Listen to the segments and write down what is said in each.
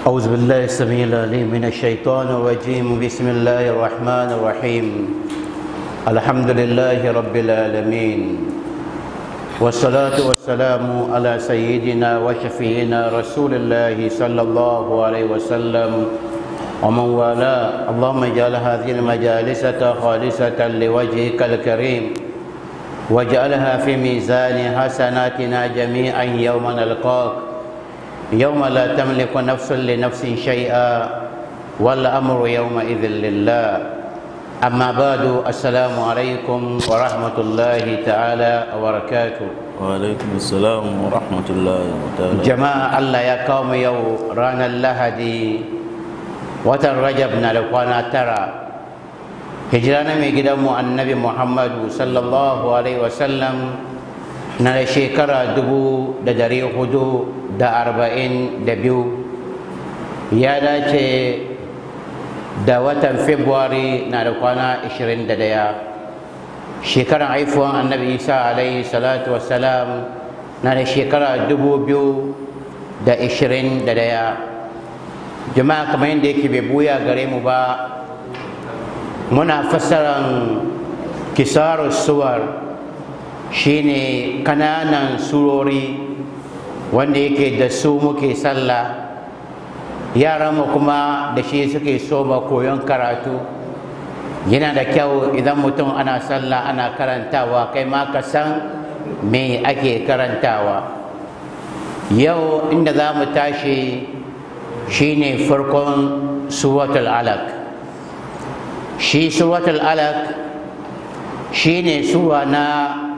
أعوذ بالله السميع العليم من الشيطان الرجيم بسم الله الرحمن الرحيم الحمد لله رب العالمين والصلاة والسلام على سيدنا وشفينا رسول الله صلى الله عليه وسلم ومن والاه اللهم اجعل هذه المجالس خالصة لوجهك الكريم واجعلها في ميزان حسناتنا جميعا يوم نلقاك يوم لا تملك نفس لنفس شيئا والأمر يومئذ لله أما بعد السلام عليكم ورحمة الله تعالى وبركاته وعليكم السلام ورحمة الله تعالى jama'a Allah ya kawo mu yau ranar lahadi watan rajab na da kwana tara hijira na mai gidanmu annabi muhammadu sallallahu alaihi wasallam na da shekara dubu da dari hudu da arba'in da biyu ya dace da watan februari na da kwana ashirin da daya shekaran haifuwan annabi isa alaihi salatu wassalam na da shekara dubu biyu da ishirin da daya jama'a kamar yadda yake bai buya gare mu ba muna fassaran kisarar suwar shine kananan surori wanda yake da su muke sallah yaranmu kuma da shi suke soma koyon karatu yana da kyau idan mutum ana sallah ana karantawa kai ma ka san me ake karantawa yau inda za mu tashi shine farkon suratul alaq shi suratul alaq shine sura na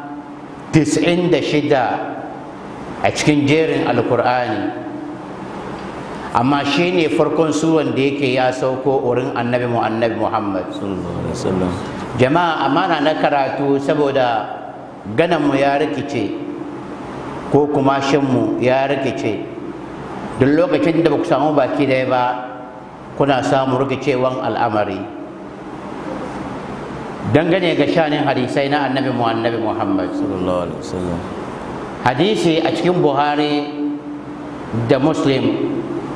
96 a cikin jerin alkur'ani amma shine farkon suran da yake ya sauko wurin annabi mu annabi muhammad صلى الله عليه وسلم jama'a amana na karatu saboda gananmu ya rikice ko kuma shinmu ya rikice duk lokacin da ba ku samu baki daya ba kuna samu rikicewan al'amari dangane ga shanin hadisai na annabi mu annabi muhammad صلى الله عليه وسلم hadisi a cikin buhari da muslim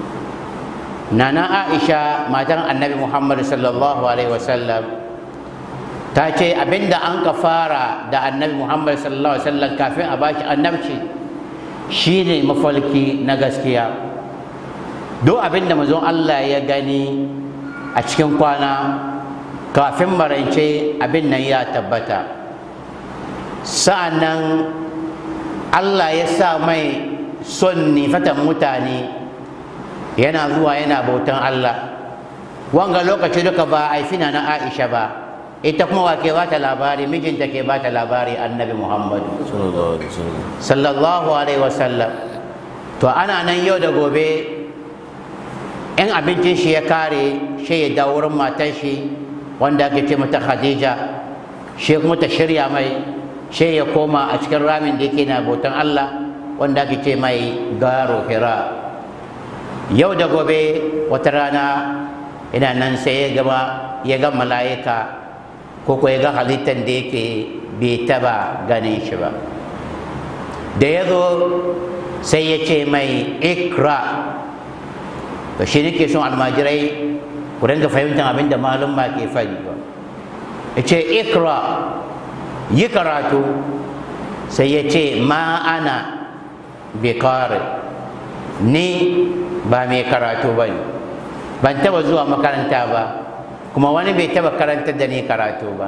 nana aisha matan annabi muhammad sallallahu alaihi wasallam ta ce abinda an ka fara da annabi muhammad sallallahu alaihi wasallam kafin a bashi annabci shine mafalki na gaskiya duk abinda mazon allah ya gani a cikin kwana kafin marance abin nan ya tabbata sa'annan allah ya sa mai son nifatan mutane yana zuwa yana bautan allah wanga lokaci duka ba a fina na aisha ba ita kuma wa ke ba ta labari mijinta ke ba ta labari annabi muhammadu صلى الله عليه وسلم sallallahu alaihi wasallam to ana nan yau da gobe in abincin shi ya kare shi ya dawo wurin matan shi wanda ake ce mata khadija shi kuma ta shirya mai shi ya koma a cikin ramin da yake na bautan allah wanda ake ce mai garo hira yau da gobe wata rana ina nan sai ya gama ya ga mala'ika ko ko ya ga halittar da yake bai taba ganin shi ba da ya zo sai ya ce mai ikra to shi nake son almajirai ku dinga fahimtar abin da malum ma ke faɗi ba ya ce ikra yi karatu sai ya ce ma ana bikari ni ba mai karatu ba ne ban taba zuwa makaranta ba kuma wani bai taba karantar da ni karatu ba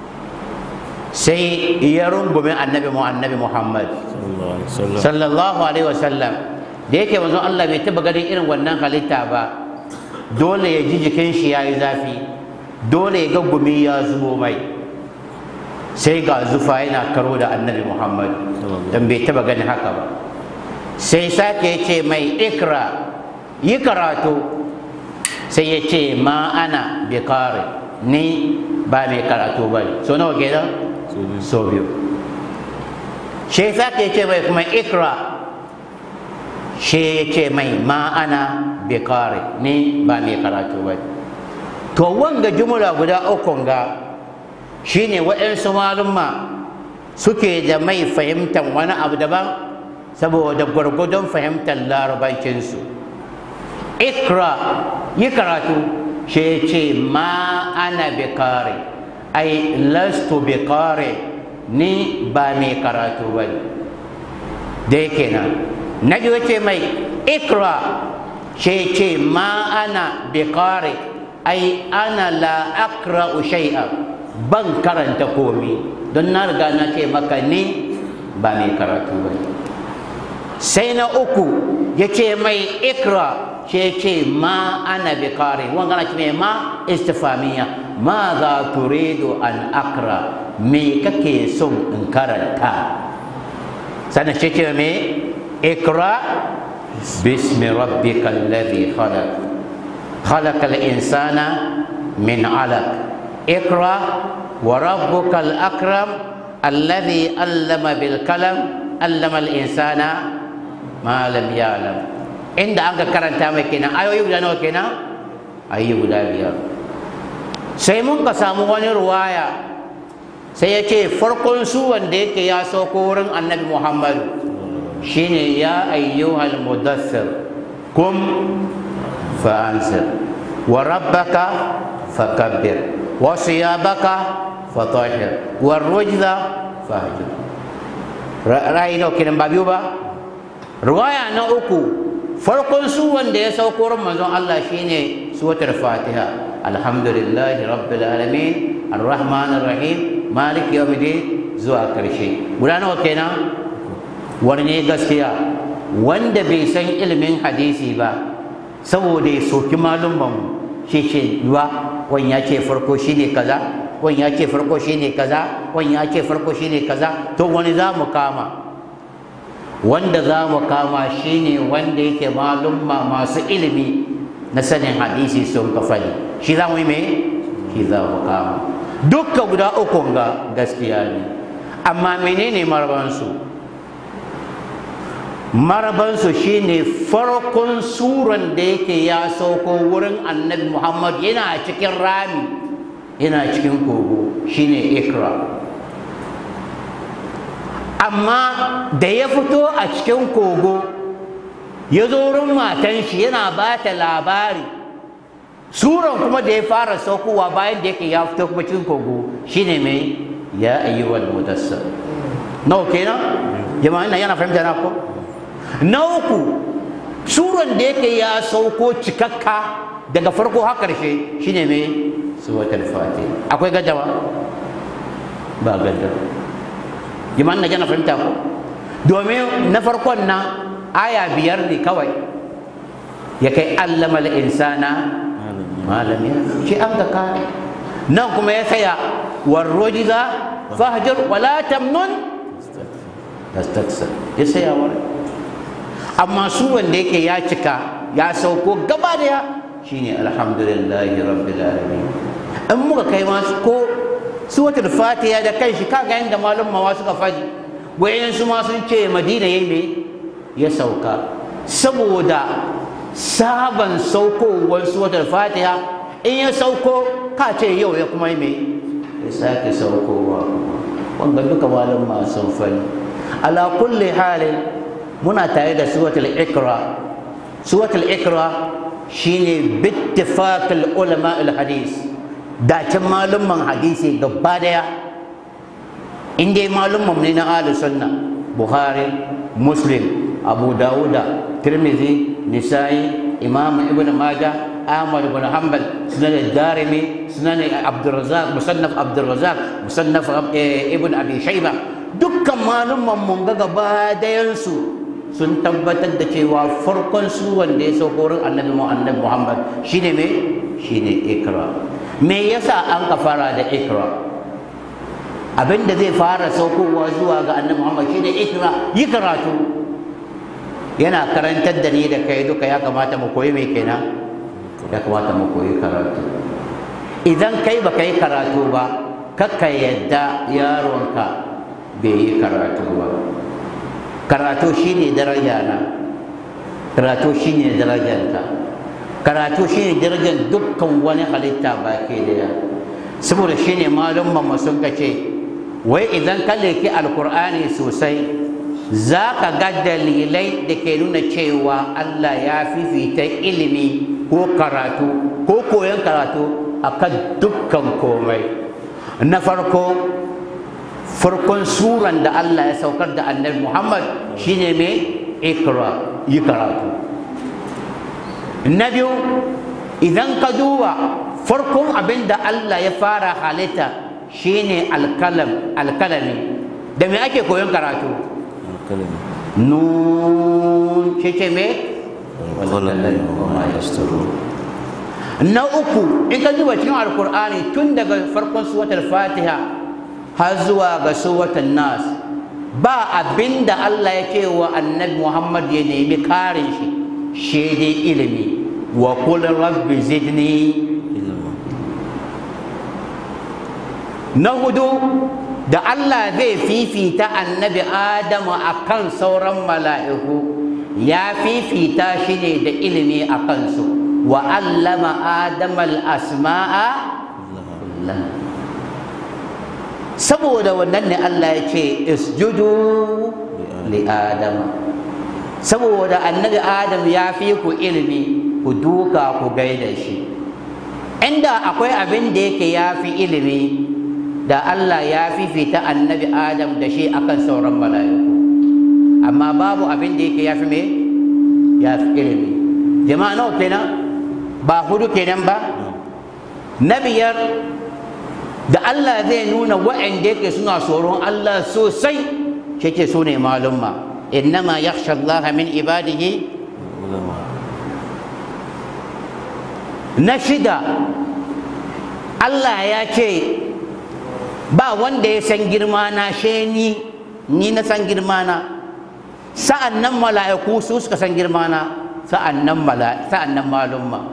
sai ya rungume annabi mu annabi muhammad صلى الله عليه وسلم sallallahu alaihi wasallam da yake manzon Allah bai taba ganin irin wannan halitta ba dole ya ji jikin shi ya yi zafi dole ya ga gumi ya zubo mai sai ga zufa yana karo da annabi muhammad don bai taba ganin haka ba sai sake ya ce mai ikra yi karatu sai ya ce ma ana bi kare ni ba mai karatu ba ne so nawa kenan so biyu shi sake ya ce mai kuma ikra shi ya ce mai ma ana bi kare ni ba mai karatu ba ne to wanga jumla guda ukun ga shine waɗansu malumma suke da mai fahimtar wani abu daban saboda gwargwadon fahimtar larabancinsu ikra yi karatu shi ce ma ana bi kare ai lastu bi kare ni ba mai karatu ba ne da yake nan na ji wace mai ikra shi ce ma ana bi kare ai ana la akra shay'a ban karanta komi don na riga na ce maka ni ba mai karatu ba ne sai na uku ya ce mai ikra ce ce ma ana bi kare wanga na ce mai ma istifamiya ma za turidu an akra me kake son in karanta sannan ce ce mai ikra bismi rabbika alladhi khalaq خلق الإنسان من علق اقرأ وربك الأكرم الذي علم بالقلم علم الإنسان ما لم يعلم inda an ka karanta mai kenan ayoyi guda nawa kenan ayoyi guda biyar sai mun ka samu wani ruwaya sai ya ce farkon su wanda yake ya sauko wurin annabi muhammadu shine ya ayyuhal mudassir kum fa'ansir wa rabbaka fakabbir wa siyabaka fatahir wa rujza fahjur ra'ayi nawa kenan ba biyu ba ruwaya na uku farkon su wanda ya sauko wurin manzon Allah shine suwatar Fatiha alhamdulillahi rabbil alamin arrahman arrahim malik yawmiddin zuwa karshe guda nawa kenan wani gaskiya wanda bai san ilimin hadisi ba saboda ya soki malumman shi ce yiwa wani ya ce farko shine kaza wani ya ce farko shine kaza wani ya ce farko shine kaza to wani za mu kama wanda za mu kama shine wanda yake malumma masu ilimi na sanin hadisi sun ka fadi shi za mu yi mai shi za mu kama dukka guda uku ga gaskiya ne amma menene marabansu marabansu shine farkon suran da yake ya sauko wurin annabi muhammad yana cikin rami yana cikin kogo shine ikra amma da ya fito a cikin kogo ya zo wurin matan shi yana ba ta labari suran kuma da ya fara saukowa bayan da yake ya fito kuma cikin kogo shine mai ya ayyuwal mudassir nawa kenan jama'a ina yana fahimta na ko na uku suran da yake ya sauko cikakka daga farko har karshe shine mai suwatul fatiha akwai gaddama ba gaddama jama'an na jana fahimta ko domin na farkon na aya biyar ne kawai ya kai allama insana malam ya shi an ga kare nan kuma ya saya warrojiza fahjur wala tamnun tastaksir ya saya wani amma su wanda yake ya cika ya sauko gaba daya shine alhamdulillahi rabbil alamin in muka kai masu ko suwatul fatiha da kanshi kaga yanda malum mawa suka faɗi wayan su ma sun ce madina yayi me ya sauka saboda saban saukowar suwatul fatiha in ya sauko ka ce yau ya kuma yi me ya sake saukowa wanda duka malum ma sun faɗi ala kulli halin muna tare da suwatul ikra suwatul ikra shine bittifaqil ulama al hadis dacin malumman hadisi gaba daya in dai malumman ne na ahlus sunna buhari muslim abu dawuda tirmidhi nisa'i imam ibn majah ahmad ibn hanbal sunan darimi sunan abdurrazzaq musannaf abdurrazzaq musannaf ibn abi shayba dukkan malumman mun ga gaba dayansu sun tabbatar da cewa farkon su wanda ya sauko wurin annabi mu annabi muhammad shine me shine ikra me yasa an ka fara da ikra abinda zai fara saukowa zuwa ga annabi muhammad shine ikra yi karatu yana karantar da ni da kai duka ya kamata mu koyi mai kenan ya kamata mu koyi karatu idan kai ba yi karatu ba kakka yadda yaronka bai yi karatu ba karatu shine daraja na karatu shine darajarka karatu shine darajar dukkan wani halitta baki daya saboda shine malum mamma sun kace wai idan ka leki alkur'ani sosai za ka ga dalilai da ke nuna cewa Allah ya fifita ilimi ko karatu ko koyon karatu akan dukkan komai na farko farkon suran da Allah ya saukar da annabi Muhammad shine mai ikra yi karatu na biyu idan ka duba farkon abin da Allah ya fara halitta shine alkalam alkalami da me ake koyon karatu alkalami nun ce ce me alkalami wa ma yastaru na uku in ka duba cikin alkur'ani tun daga farkon suwatar fatiha har zuwa ga suwatar nas ba abin da Allah ya ce wa annabi Muhammad ya nemi karin shi shi dai ilimi wa kul rabbi zidni ilma na hudu da Allah zai fifita annabi Adamu akan sauran mala'iku ya fifita shi ne da ilimi a kansu wa allama Adama al-asma'a Allah saboda wannan ne Allah ya ce isjudu li Adama saboda annabi Adam ya fi ku ilimi ku duka ku gaida shi inda akwai abin da yake ya fi ilimi da Allah ya fifita annabi Adam da shi akan sauran mala'iku amma babu abin da yake ya fi me ya fi ilimi jama'a nawa kenan ba hudu kenan ba na biyar da Allah zai nuna wa'anda yake suna tsoron Allah sosai shi ke su ne malumma innama yakhsha Allah min ibadihi ulama na shida Allah ya ce ba wanda ya san girma na she ni ni na san girma na sa'an nan mala'iku su suka san girma na sa'an nan mala sa'an nan malumma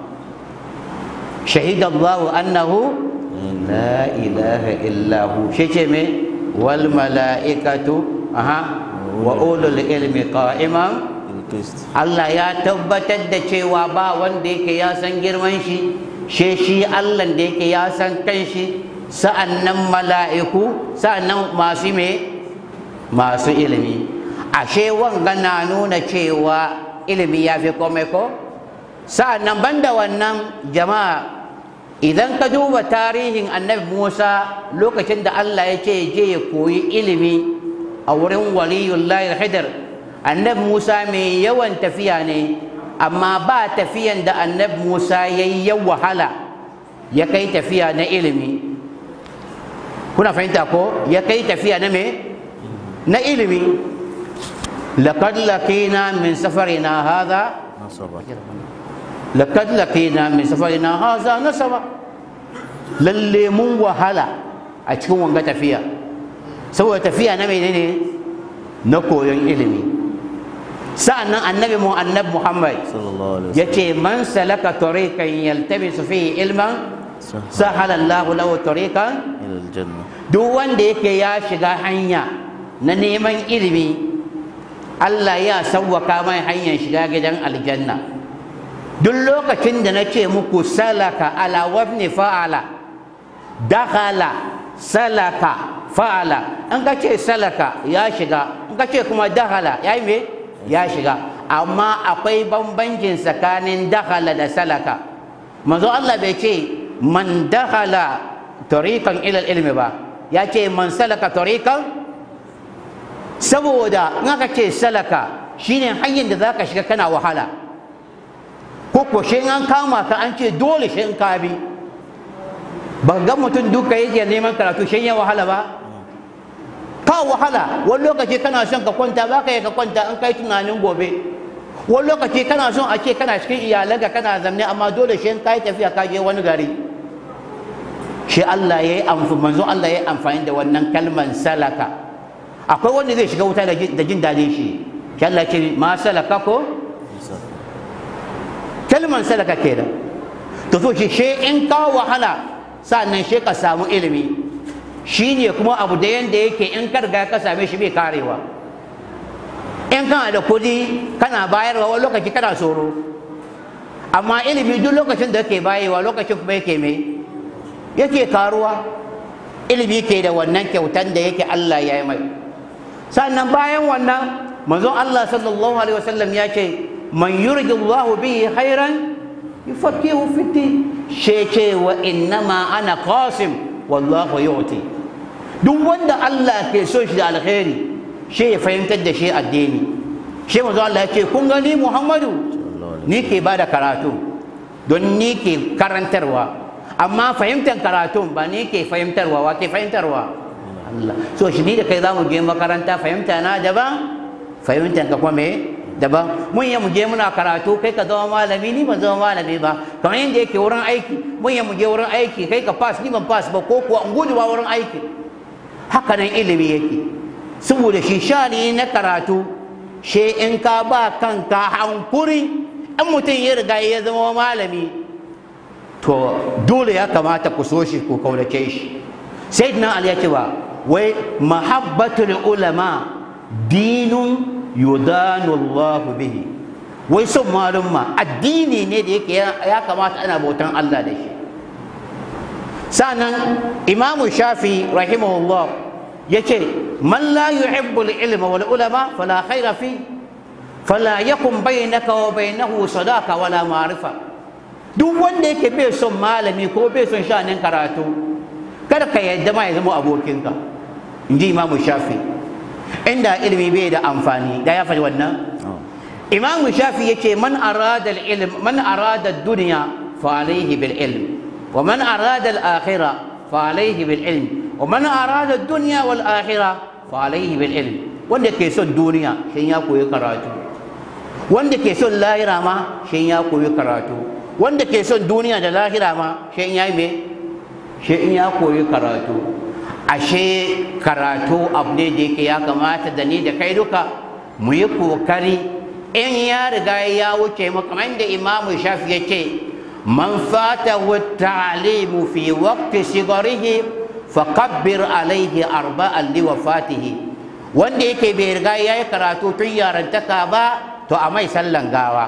shahida Allah annahu la ilaha illa hu shi ce me wal mala'ikatu aha wa ulul ilmi qa'iman ilkist Allah ya tabbatar da cewa ba wanda yake ya san girman shi she shi Allah da yake ya san kanshi sa'annan mala'iku sa'annan masu me masu ilimi ashe wanga na nuna cewa ilimi ya fi komai ko sa'annan banda wannan jama'a idan ka duba tarihin annabi Musa lokacin da Allah ya ce je ya koyi ilimi a wurin waliyullahi hidar annabi Musa mai yawan tafiya ne amma ba tafiyan da annabi Musa ya yi wahala ya kai tafiya na ilimi kuna fahimta ko ya kai tafiya na me na ilimi laqad laqina min safarina hadha nasaba laqad laqina min safarina hadha nasaba lalle mun wahala a cikin wanga tafiya saboda tafiya na menene na koyon ilimi sa'annan annabi mu annabi Muhammad sallallahu alaihi yace man salaka tariqan yaltamisu fihi ilman sahala Allahu lahu tariqan ila aljanna duk wanda yake ya shiga hanya na neman ilimi Allah ya sawwaka mai hanyar shiga gidan aljanna duk lokacin da na ce muku salaka ala wafni fa'ala dakhala salaka fa'ala in ka ce salaka ya shiga in ka ce kuma dakhala ya yi me ya shiga amma akwai bambancin tsakanin dakhala da salaka manzo Allah bai ce man dakhala tariqan ila ilmi ba ya ce man salaka tariqan saboda in aka ce salaka shine hanyar da zaka shiga kana wahala ko ko shi an kama ka an ce dole shi in ka bi ba ga mutum duka yake neman karatu shi ya wahala ba ka wahala wani lokaci kana son ka kwanta ba ka yi ka kwanta an kai tunanin gobe wani lokaci kana son a ce kana cikin iyalanka kana zamne amma dole shi in ka yi tafiya ka je wani gari shi Allah ya yi amfani manzo Allah ya yi amfani da wannan kalman salaka akwai wanda zai shiga wuta da jin daɗin shi shi Allah ce ma salaka ko kalman salaka kenan to so shi she in ka wahala sannan she ka samu ilimi shine kuma abu da yanda yake in ka riga ka same shi bai karewa in kana da kudi kana bayarwa wani lokaci kana tsoro amma ilimi duk lokacin da kake bayarwa lokacin kuma yake mai yake karuwa ilimi ke da wannan kyautan da yake Allah ya yi mai sannan bayan wannan manzon Allah sallallahu alaihi wasallam ya ce man yuridullahu bihi khairan yufaqihu fi din she ce wa innama ana qasim wallahu yu'ti duk wanda Allah ke so shi da alkhairi she ya fahimtar da shi addini she manzon Allah ya ce kun gani Muhammadu ni ke bada karatu don ni ke karantarwa amma fahimtar karatun ba ni ke fahimtarwa wa ke fahimtarwa Allah so shi ni da kai za mu je makaranta fahimta na daban fahimtar ka kuma me daban mun yi mu je muna karatu kai ka zama malami ni ban zama malami ba kamar yadda yake wurin aiki mun yi mu je wurin aiki kai ka pass ni ban pass ba ko kuwa in gudu ba wurin aiki haka nan ilimi yake saboda shi shani na karatu she in ka ba kanka hankuri in mutum ya riga ya zama malami to dole ya kamata ku so shi ku kaunace shi sayyidina ali ya ce ba wai mahabbatul ulama dinun yudanu Allahu bihi wai son malumma addini ne da yake ya kamata ana bautan Allah da shi sannan imamu shafi rahimahullah ya ce man la yuhibbu al-ilma wal ulama fala khaira fi fala yakun bainaka wa bainahu sadaka wala ma'rifa duk wanda yake bai son malami ko bai son shanin karatu kada ka yadda ma ya zama abokinka in ji imamu shafi inda ilimi bai da amfani da ya faɗi wannan imamu shafi yake man arada ilm man arada dunya fa alayhi bil ilm wa man arada al akhirah fa alayhi bil ilm wa man arada dunya wal akhirah fa alayhi bil ilm wanda ke son duniya shin ya koyi karatu wanda ke son lahira ma shin ya koyi karatu wanda ke son duniya da lahira ma shin ya yi me shin ya koyi karatu ashe karatu abu ne da yake ya kamata da ni da kai duka mu yi kokari in ya riga ya wuce mu kamar da imamu shafi ya ce man fata wa ta'limu fi waqti sigarihi fakabbir alaihi arba'an li wafatihi wanda yake bai riga ya yi karatu tun yarantaka ba to a mai sallan gawa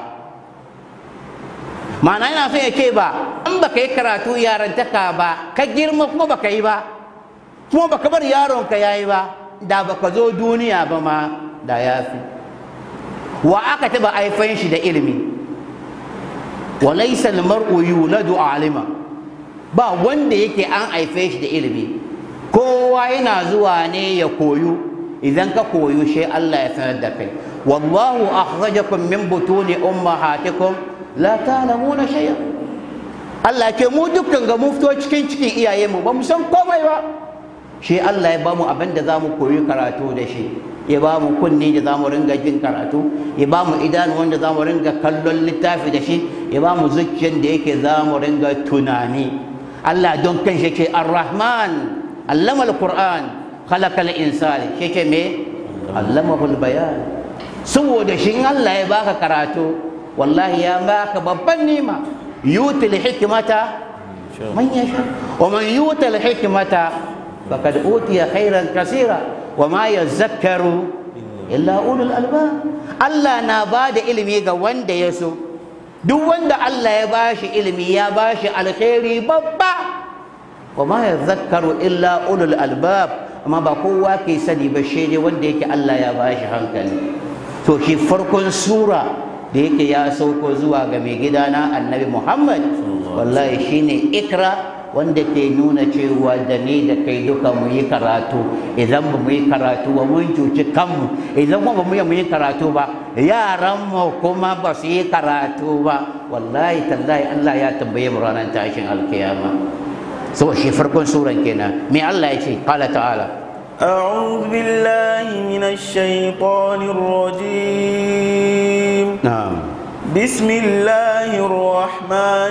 ma'ana yana so ya ce ba in baka yi karatu yarantaka ba ka girma kuma baka yi ba kuma baka bar yaronka yayi ba da baka zo duniya ba ma da ya fi wa aka taba haifan shi da ilimi wa laysa al-mar'u yuladu alima ba wanda yake an haife shi da ilimi kowa yana zuwa ne ya koyu idan ka koyu shi Allah ya sanar da kai wallahu akhrajakum min butuni ummahatikum la ta'lamuna shay'a Allah ke mu dukkan ga mu fito cikin cikin iyayenmu ba mu san komai ba shi Allah ya bamu abin da za mu koyi karatu da shi ya ba mu kunni da za mu ringa jin karatu ya ba mu idanu wanda za mu ringa kallon littafi da shi ya ba mu zuciyar da yake za mu ringa tunani Allah don kan shi ke ar-rahman allama al-qur'an khalaqa al-insan shi ke me allamahu al-bayan saboda shi Allah ya baka karatu wallahi ya baka babban nima yutil hikmata man yasha wa man yutil hikmata فقد أوتي خيرا كثيرا وما يذكر إلا أولو الألباب الله نباد علمي ga wanda ya so duk wanda Allah ya bashi ilimi ya bashi alkhairi babba wa ma yadhakkaru illa ulul albab amma ba kowa ke sani ba shi ne wanda yake Allah ya bashi hankali to shi farkon sura da yake ya sauko zuwa ga mai gidana annabi Muhammad wallahi shine ikra wanda ke nuna cewa da ni da kai duka mu yi karatu idan ba mu yi karatu ba mun cuci kanmu idan ba mu yi karatu ba yaran mu kuma ba su yi karatu ba wallahi tallahi Allah ya tambaye mu ranar tashin alkiyama so shi farkon suran kenan me Allah ya ce qala ta'ala أعوذ بالله من الشيطان الرجيم na'am بسم الله الرحمن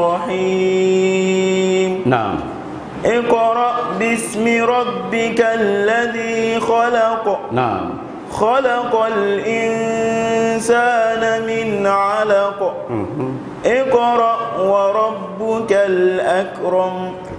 الرحيم na'am اقرأ باسم ربك الذي خلق na'am خلق الإنسان من علق Mhm. اقرأ وربك الأكرم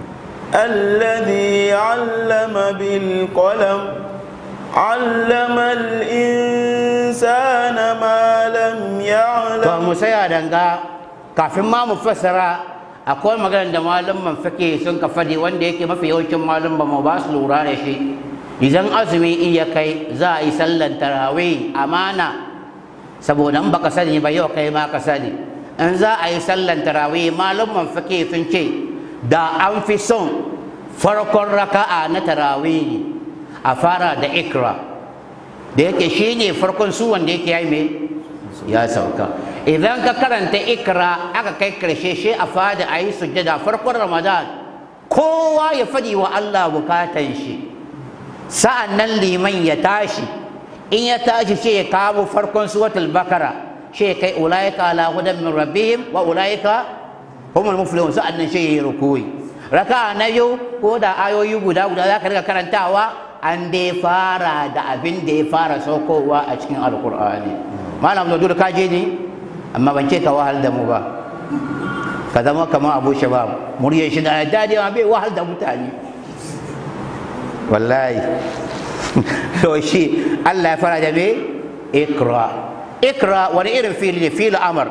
الذي علم بالقلم علم الإنسان ما لم to يعلم mu saya danga kafin ma mu fassara akwai maganar da malaman fake sun ka fadi wanda yake mafi yawancin malaman mu ba su lura da shi idan azumi iya kai za a yi sallan tarawih amana saboda in baka sani ba yau kai ma ka sani in za a yi sallan tarawih malumman fake sun ce da an fi son farkon raka'a na tarawih a fara da ikra da yake shine farkon su wanda yake yi mai ya sauka idan ka karanta ikra aka kai karshe shi a fada a yi sujjada farkon ramadan kowa ya faɗi wa allah bukatan shi sa'an nan liman ya tashi in ya tashi shi ya kawo farkon suwatul bakara shi ya kai ulaika ala hudan min rabbihim wa ulaika humul muflihun sa'an nan shi ya yi rukuyi raka na yau ko da ayoyi guda guda za ka riga karantawa an dai fara da abin da ya fara saukowa a cikin alkur'ani malam da ka je ne amma ban ce ka wahal da mu ba ka zama kamar abu shabab muryar shi na daɗi ma bai wahal da mutane wallahi to shi Allah ya fara da me ikra ikra wani irin fili ne fili amar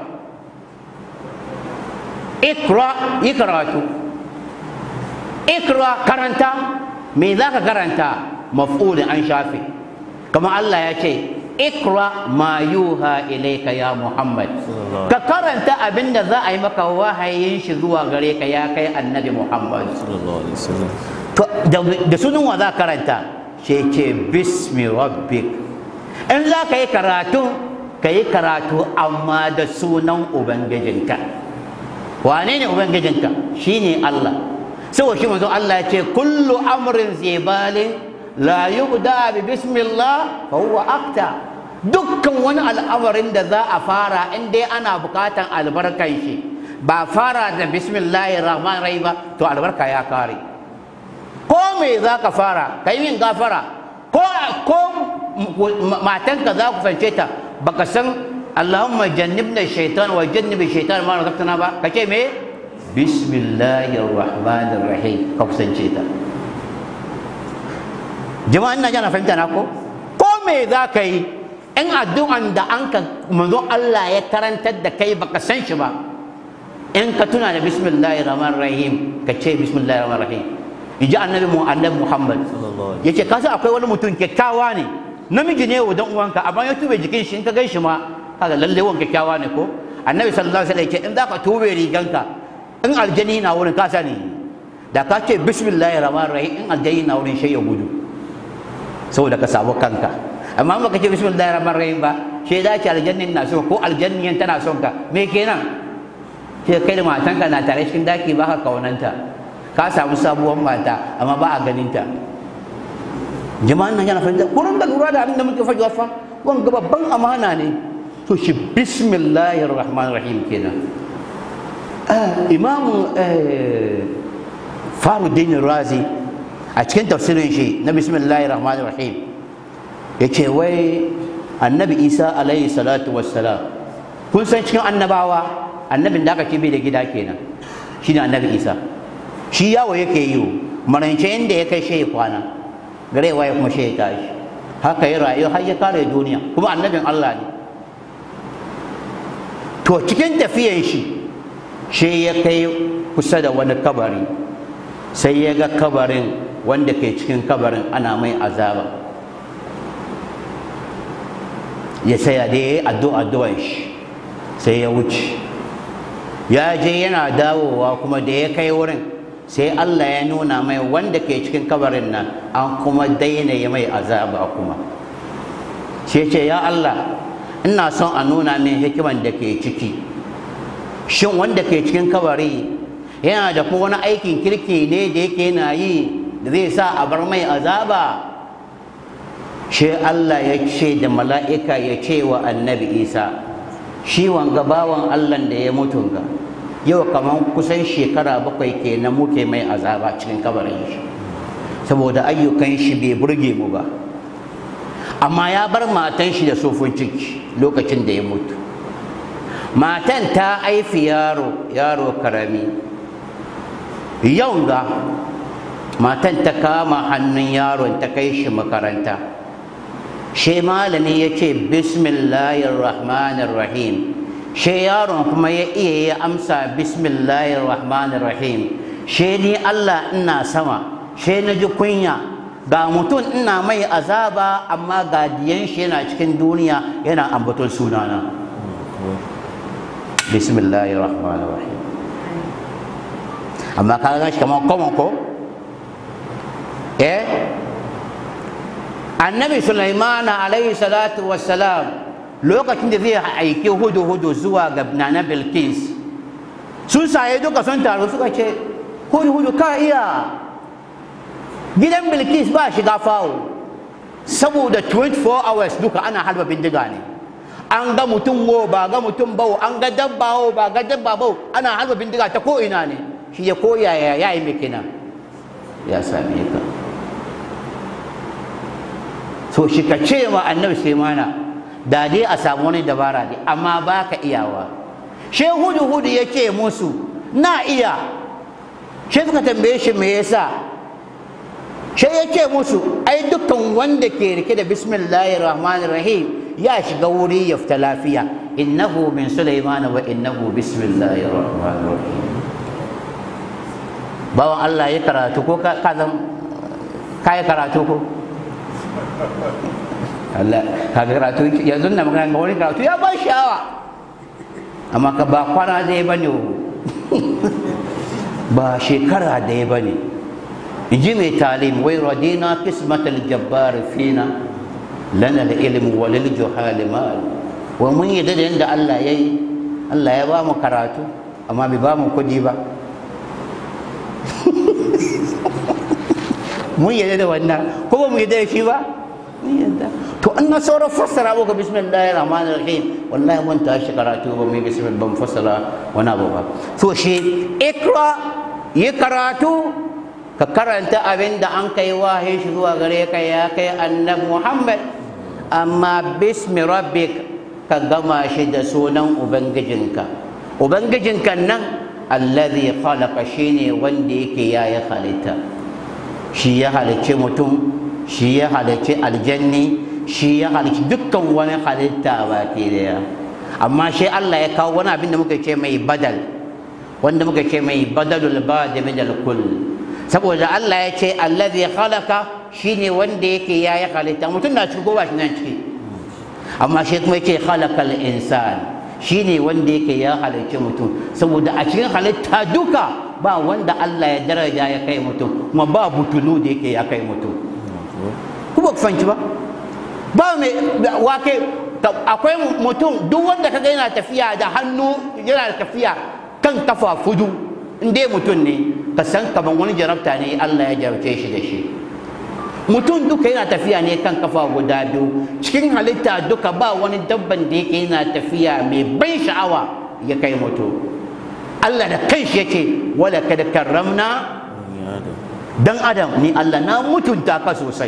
ikra yi karatu ikra karanta me za ka karanta maf'ulin an shafe kamar Allah ya ce ikra ma yuha ilaika ya Muhammad ka karanta abinda za a yi maka wahayin shi zuwa gare ka ya kai annabi Muhammad sallallahu alaihi wasallam To, da da sunan wa za ka karanta ce ce bismi rabbik in za ka yi karatu ka yi karatu amma da sunan ubangijinka wane ne ubangijinka shine Allah saboda shi manzo Allah ya ce kullu amrin zibalin la yubda bi bismillah fa huwa akta dukkan wani al'amarin da za a fara in dai ana bukatan albarkan shi ba fara da bismillahir rahmanir rahim ba to albarka ya kare ko me za ka fara ka yi min gafara ko ko matanka za ku fance ta baka san Allahumma jannibna shaitan wa jannibi shaitan ma razaqtana ba kace me bismillahir rahmanir rahim ka kusance ta jama'an na jana fahimta na ko ko me za ka yi in addu'an da an ka manzo Allah ya karantar da kai baka san shi ba in ka tuna da bismillahir rahmanir rahim ka ce bismillahir rahmanir rahim in ji annabi mu annabi Muhammad sallallahu alaihi yace ka san akwai wani mutum kyakkyawa ne namiji ne wa dan uwanka amma ya tube jikin shi in ka gan shi ma kaga lalle wan kyakkyawa ne ko annabi sallallahu alaihi wasallam yace in zaka tube riganka in aljani na wurin ka sani da ka ce bismillahir rahmanir rahim in aljani na wurin shi ya gudu saboda ka samu kanka amma baka ce bismillahir rahmanir rahim ba shi da ce aljannin na so ko aljanniyan tana son ka me kenan sai kai da matanka na tare cikin daki ba ka kaunanta ka samu sabuwar mata amma ba a ganin ta jama'an nan yana fahimta kurin da lura da abin da muke faɗi fa wanga babban amana ne to shi bismillahir rahmanir rahim kenan imamu faruddin razi a cikin tafsirin shi na bismillahir rahmanir rahim ya ce wai annabi isa alaihi salatu wassalam kun san cikin annabawa annabin da aka ce bai da gida kenan shine annabi isa shi yawo yake yi marance inda ya kai shi ya kwana gare waye kuma shi ya tashi haka ya rayu har ya kare duniya kuma annabin Allah ne to cikin tafiyan shi shi ya kai kusa da wani kabari sai ya ga kabarin wanda ke cikin kabarin ana mai azaba ya saya da ya yi addu'a shi sai ya wuce ya je yana dawowa kuma da ya kai wurin sai Allah ya nuna mai wanda ke cikin kabarin nan an kuma daina ya mai azaba kuma shi ce ya Allah ina son a nuna min hikiman da ke ciki shin wanda ke cikin kabari yana da kuma wani aikin kirki ne da yake yana yi da zai sa a bar mai azaba shi Allah ya ce da mala'ika ya ce wa annabi Isa shi wanga bawan Allah da ya mutu ga yau kamar kusan shekara bakwai kenan muke mai azaba cikin kabarin shi saboda ayyukan shi bai burge mu ba amma ya bar matan shi da sofin ciki lokacin da ya mutu matan ta haifi yaro yaro karami yau ga matan ta kama hannun yaron ta kai shi makaranta shi malami ya ce bismillahir rahmanir rahim shi yaron kuma ya iya ya amsa bismillahir rahmanir rahim shi ni Allah ina sama shi na ji kunya ga mutum ina mai azaba amma ga diyan shi yana cikin duniya yana ambaton sunana bismillahir rahmanir rahim amma ka ga shi kamar common ko eh annabi sulaiman alaihi salatu wassalam lokacin da zai aiki hudu hudu zuwa ga nana bilkis sun saye duka sun taru suka ce hudu hudu ka iya gidan bilkis ba shiga fawo saboda 24 hours duka ana harba bindiga ne an ga mutum wo ba ga mutum bau an ga dabba wo ba ga dabba bau ana harba bindiga ta ko ina ne shi ya koya ya yayi mai kina ya same ka so shi ka ce ma annabi sai mana da dai a samu wani dabara ne amma ba ka iyawa she hudu hudu ya ce musu na iya she suka tambaye shi me yasa she ya ce musu ai dukkan wanda ke rike da bismillahir rahmanir rahim ya shiga wuri ya fita lafiya innahu min sulaimana wa innahu bismillahir rahmanir rahim bawan Allah ya karatu ko ka zan ka yi karatu ko Allah ka karatu yanzu na magana ga wani karatu ya ba sha'awa amma ka ba kwana da ya bane ba shekara da ya bane ji mai talim wai radina qismatal jabbar fina lana da ilmu wa lil juhal mal wa mun yi da yanda Allah yayi Allah ya ba mu karatu amma bai ba mu kudi ba mun yadda da wannan ko ba mu yadda da shi ba mun yadda to an na sauran fassara muka bismillahir rahmanir rahim wallahi mun tashi karatu ba mu yi bismillah ban fassara wani abu ba to shi ikra yi karatu ka karanta abin da an kai wahayi shi zuwa gare ka ya kai annab muhammad amma bismi rabbik ka gama shi da sunan ubangijinka ubangijinka nan alladhi khalaqa shine wanda yake yayi halitta shi ya halicci mutum shi ya halicci aljanni shi ya halicci dukkan wani halitta baki daya amma shi Allah ya kawo wani abin da muka ce mai badal wanda muka ce mai badalul badi min kull saboda Allah ya ce allazi khalaqa shine wanda yake yayi halitta mutum na cikin goba shi nan ciki amma shi kuma yake khalaqal insan shine wanda yake ya halicci mutum saboda a cikin halitta duka ba wanda Allah ya daraja ya kai mutum kuma ba butulu da yake ya kai mutum ku ba ku fahimci ba ba mai wake akwai mutum duk wanda kaga yana tafiya da hannu yana tafiya kan kafa fudu in dai mutum ne ka san kaman wani jarabta ne Allah ya jarabce shi da shi mutum duka yana tafiya ne kan kafa guda biyu cikin halitta duka ba wani dabban da yake yana tafiya mai ban sha'awa ya kai mutum Allah da kanshi yake wala kad karramna dan adam ni Allah na mutunta ka sosai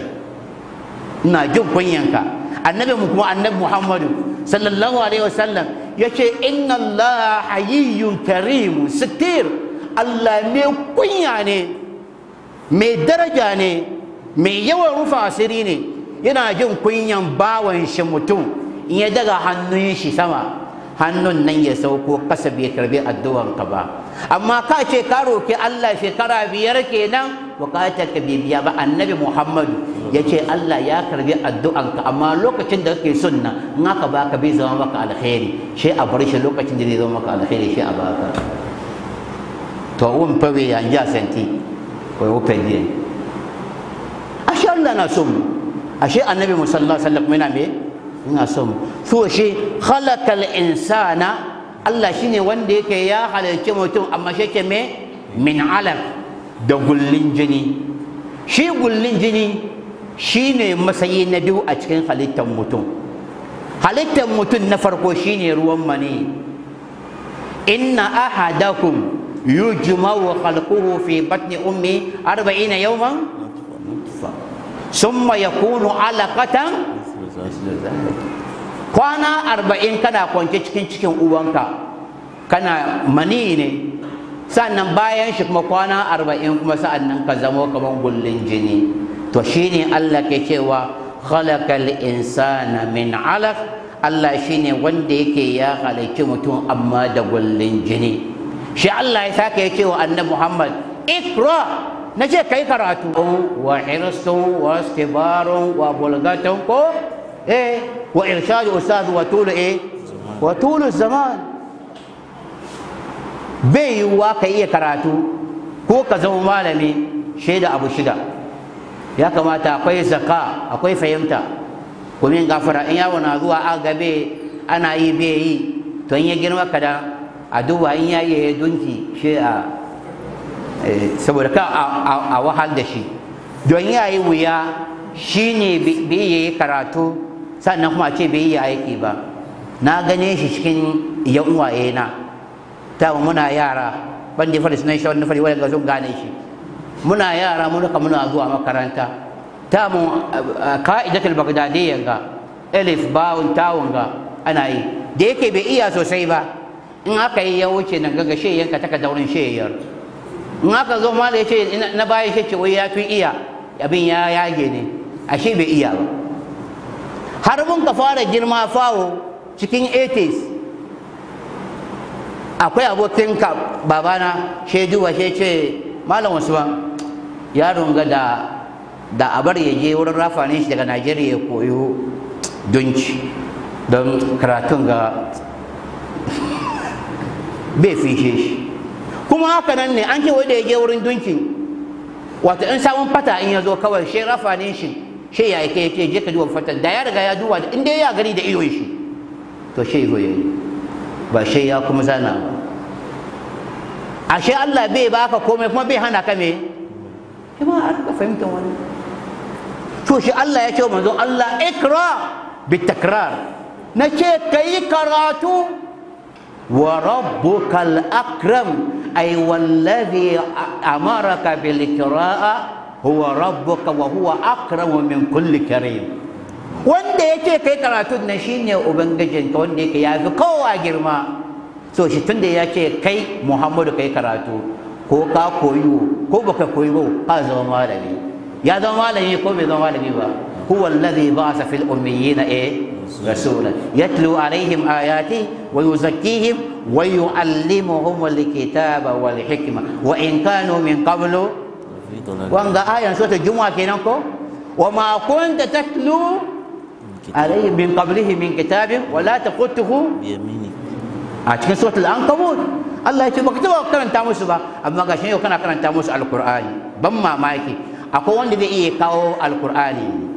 ina jin kunyanka annabi mu kuma annabi Muhammadu sallallahu alaihi wasallam yace inna Allah hayyun karim sitir Allah mai kunya ne mai daraja ne mai yawan rufa asiri ne yana jin kunyan bawan shi mutum in ya daga hannun shi sama hannun nan ya sauko kasa bai karbi addu'an ka ba amma ka ce ka roki Allah shekara biyar kenan bukatar ka bai biya ba annabi Muhammadu ya ce Allah ya karbi addu'an ka amma lokacin da kake sunna in aka baka bai zama maka alkhairi shi a bar shi lokacin da zai zama maka alkhairi shi a baka to wun fa bai yanja santi ko wupe die ashe Allah na son ashe annabi sallallahu alaihi wasallam yana me ina son so shi khalaqal insana Allah shine wanda yake ya halarci mutum amma shi ke me min alaq da gullin jini shi gullin jini shine masayi na biyu a cikin halittar mutum halittar mutum na farko shine ruwan mani inna ahadakum yujma'u khalquhu fi batni ummi 40 yawman summa yakunu alaqatan kwana arba'in kana kwance cikin cikin uwanka kana mani ne sannan bayan shi kuma kwana arba'in kuma sa'annan ka zamo kamar gullin jini to shine Allah ke cewa khalaqal insana min alaq Allah shine wanda yake ya halicci mutum amma da gullin jini shi Allah ya sake ya cewa annabi Muhammad ikra na ce kai karatu wa hirstun wa istibarun wa bulgatun ko eh wa irshadu ustaz wa tulu eh wa tulu zaman bai yiwuwa ka iya karatu ko ka zama malami shaida abu shida ya kamata akwai zaka akwai fahimta kuma yin gafara in yawo na zuwa a gabe ana yi bai yi to in ya girma kada a duba in ya yi dunki shi a saboda ka a wahal da shi don ya yi wuya shi ne bai yi karatu sannan kuma ce bai yi aiki ba na gane shi cikin yan uwaye na ta muna yara ban da fari sunan shi wani fari wani ga sun gane shi muna yara mun ka muna zuwa makaranta ta mu ka'idatul bagdadiyya ga elif bawun tawun ga ana yi da yake bai iya sosai ba in aka yi ya wuce nan gaga shi yanka taka daurin sheyar in aka zo mala ya ce na baya shi ce wai ya fi iya abin ya yage ne ashe bai iya ba har mun ka fara girma fawo cikin 80s akwai abokin ka babana shaidu wa shi ce malam usman yaron ga da da abar ya je wurin rafanin shi daga najeriya ya koyo dunci don karatun ga bai fishe shi kuma haka nan ne an ce wai da ya je wurin dunkin wato in samun fata in ya zo kawai shi rafanin shi shi ya yake yake je ka duba fatan da ya riga ya duba in dai ya gani da idon shi to shi zo yayi ba shi ya kuma zana ba ashe Allah bai baka komai kuma bai hana ka me kuma an ka fahimtar wani to shi Allah ya ce manzo Allah ikra bitakrar na ce kai karatu wa rabbukal akram ay wallazi amaraka bil qira'a huwa rabbuka wa huwa akramu min kulli karim wanda yake kai karatun nan shine ubangijinka wanda yake yafi kowa girma so shi tunda ya ce kai muhammadu kai karatu ko ka koyo ko baka koyo ka zama malami ya zama malami ko bai zama malami ba huwa alladhi ba'atha fil ummiyina eh rasula yatlu alaihim ayati wa yuzakkihim wa yuallimuhum alkitaba wal hikma wa in kanu min qablu wanga ayan sura juma'a kenan ko wa ma kunta tatlu alaihim min qablihi min kitabin wa la taqutuhu biyamini a cikin suratul ankabut Allah ya ce baka taba karanta musu ba amma ga shi yau kana karanta musu alqur'ani ban mamaki akwai wanda zai iya kawo alqur'ani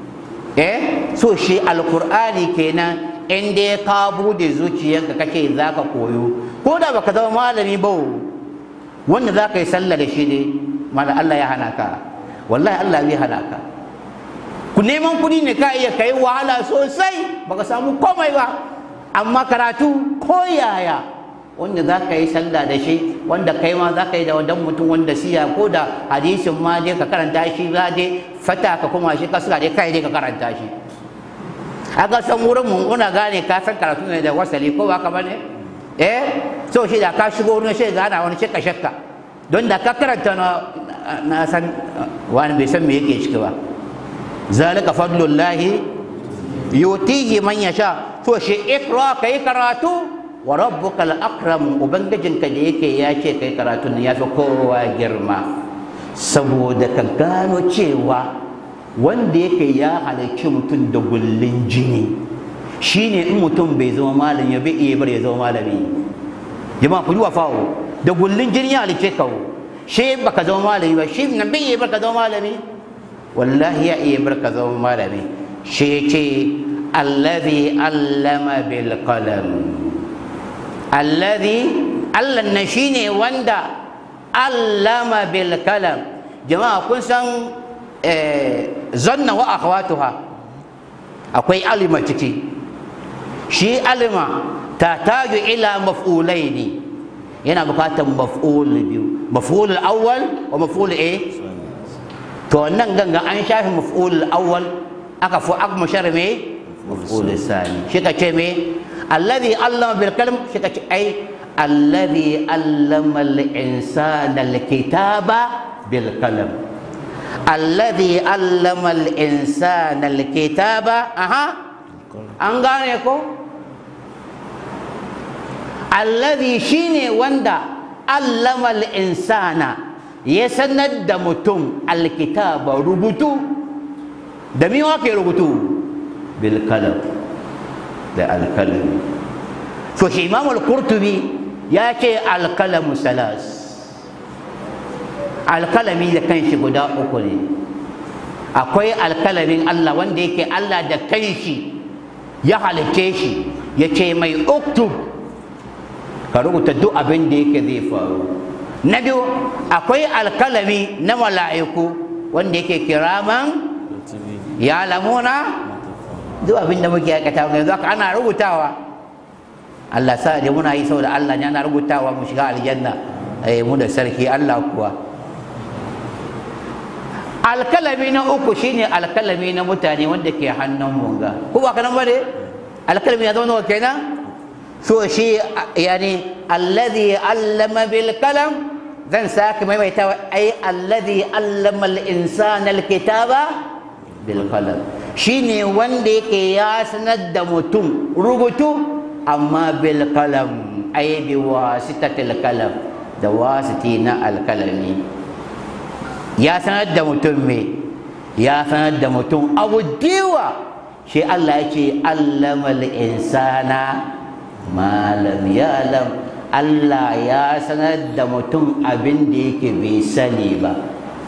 eh so shi alqur'ani kenan in dai ka bude zuciyarka kake zaka koyo ko da baka zama malami ba wanda zaka yi sallah da shi ne mala Allah ya hana ka wallahi Allah zai hana ka ku neman kuɗi ne ka iya kai wahala sosai baka samu komai ba amma karatu ko yaya wanda za ka yi sallah da shi wanda kai ma za ka yi da wadan mutum wanda siya ko da hadisin ma dai ka karanta shi za dai fata ka kuma shi ka suka dai kai dai ka karanta shi aka san wurin mun kuna gane ka san karatu ne da wasali ko ba ka bane eh so shi da ka shigo wurin shi ga ana wani shakka shakka don da ka karanta na na san wani bai san me yake ciki ba zalika fadlullahi yutihi man yasha to shi ikra kai karatu wa rabbuka al-akram ubangijinka da yake ya ce kai karatu ne ya fi kowa girma saboda ka gano cewa wanda yake ya halarci mutum da gullin jini shine in mutum bai zama malami ya bai iya bar ya zama malami jama'a ku yi wa fawo da gullin jini ya halarce ka shi baka zama malami ba shi nan bai iya bar ka zama malami wallahi ya iya bar ka zama malami shi ya ce alladhi allama bil qalam alladhi Allah na shine wanda allama bil kalam jama'a kun san zanna wa akhwatuha akwai alima ciki shi alima ta taju ila maf'ulaini yana bukatar maf'ul biyu maf'ul awwal wa maf'ul a to nan ganga an shafi maf'ul awwal aka fu aka mashar me maf'ul sani shi ka ce me الذي علم بالقلم أي الذي علم الإنسان الكتاب بالقلم الذي علم الإنسان الكتاب أها أنغانيكو الذي شيني وندا علم الإنسان ya sanar da mutum alkitaba rubutu da mi ke rubutu bil kalam da alkalami so shi imam al-qurtubi ya ce alkalamu salas alkalami da kanshi guda uku ne akwai alkalamin Allah wanda yake Allah da kanshi ya halicce shi ya ce mai uktub ka rubuta duk abin da yake zai faru na biyu akwai alkalami na mala'iku wanda yake kiraman ya lamuna duk abin da muke aikata yanzu haka ana rubutawa Allah sa da muna yi saboda Allah ne ana rubutawa mu shiga aljanna eh mu da sarki Allah kuwa alkalami na uku shine alkalami na mutane wanda ke hannun munga ko ba kanan bane alkalami ya zama nawa kenan so shi yani alladhi allama bil kalam zan sake maimaita ai alladhi allama al insana al kitaba bil qalam shine wanda yake ya sanar da mutum rubutu amma bil qalam ai bi wasitatil qalam da wasiti na alkalami ya sanar da mutum me ya sanar da mutum abu diwa shi Allah ya ce allamal insana malam yalam Allah ya sanar da mutum abin da yake bai sani ba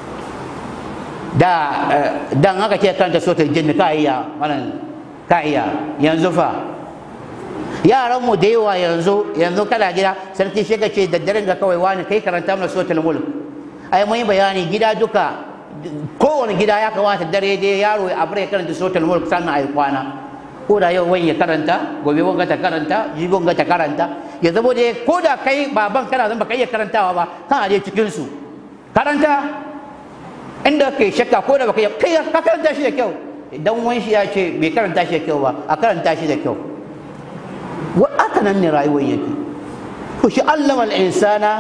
da dan haka ce kanta sotar jinni ka iya wannan ka iya yanzu fa yaran mu da yawa yanzu yanzu kana gida sarki shi ka ce da daren ga kawai wani kai karanta mana sotar mulk ai mun yi bayani gida duka kowane gida ya kamata dare dai yaro ya abre karanta sotar mulk sannan ai kwana ko da yau wani ya karanta gobe wanga ta karanta jibi wanga ta karanta ya zama dai ko da kai baban kana zan baka iya karantawa ba kana dai cikin su karanta inda kai shakka ko da baka iya kai ka karanta shi da kyau idan wani shi ya ce bai karanta shi da kyau ba a karanta shi da kyau wa aka nan ne rayuwar yake to shi allama al-insana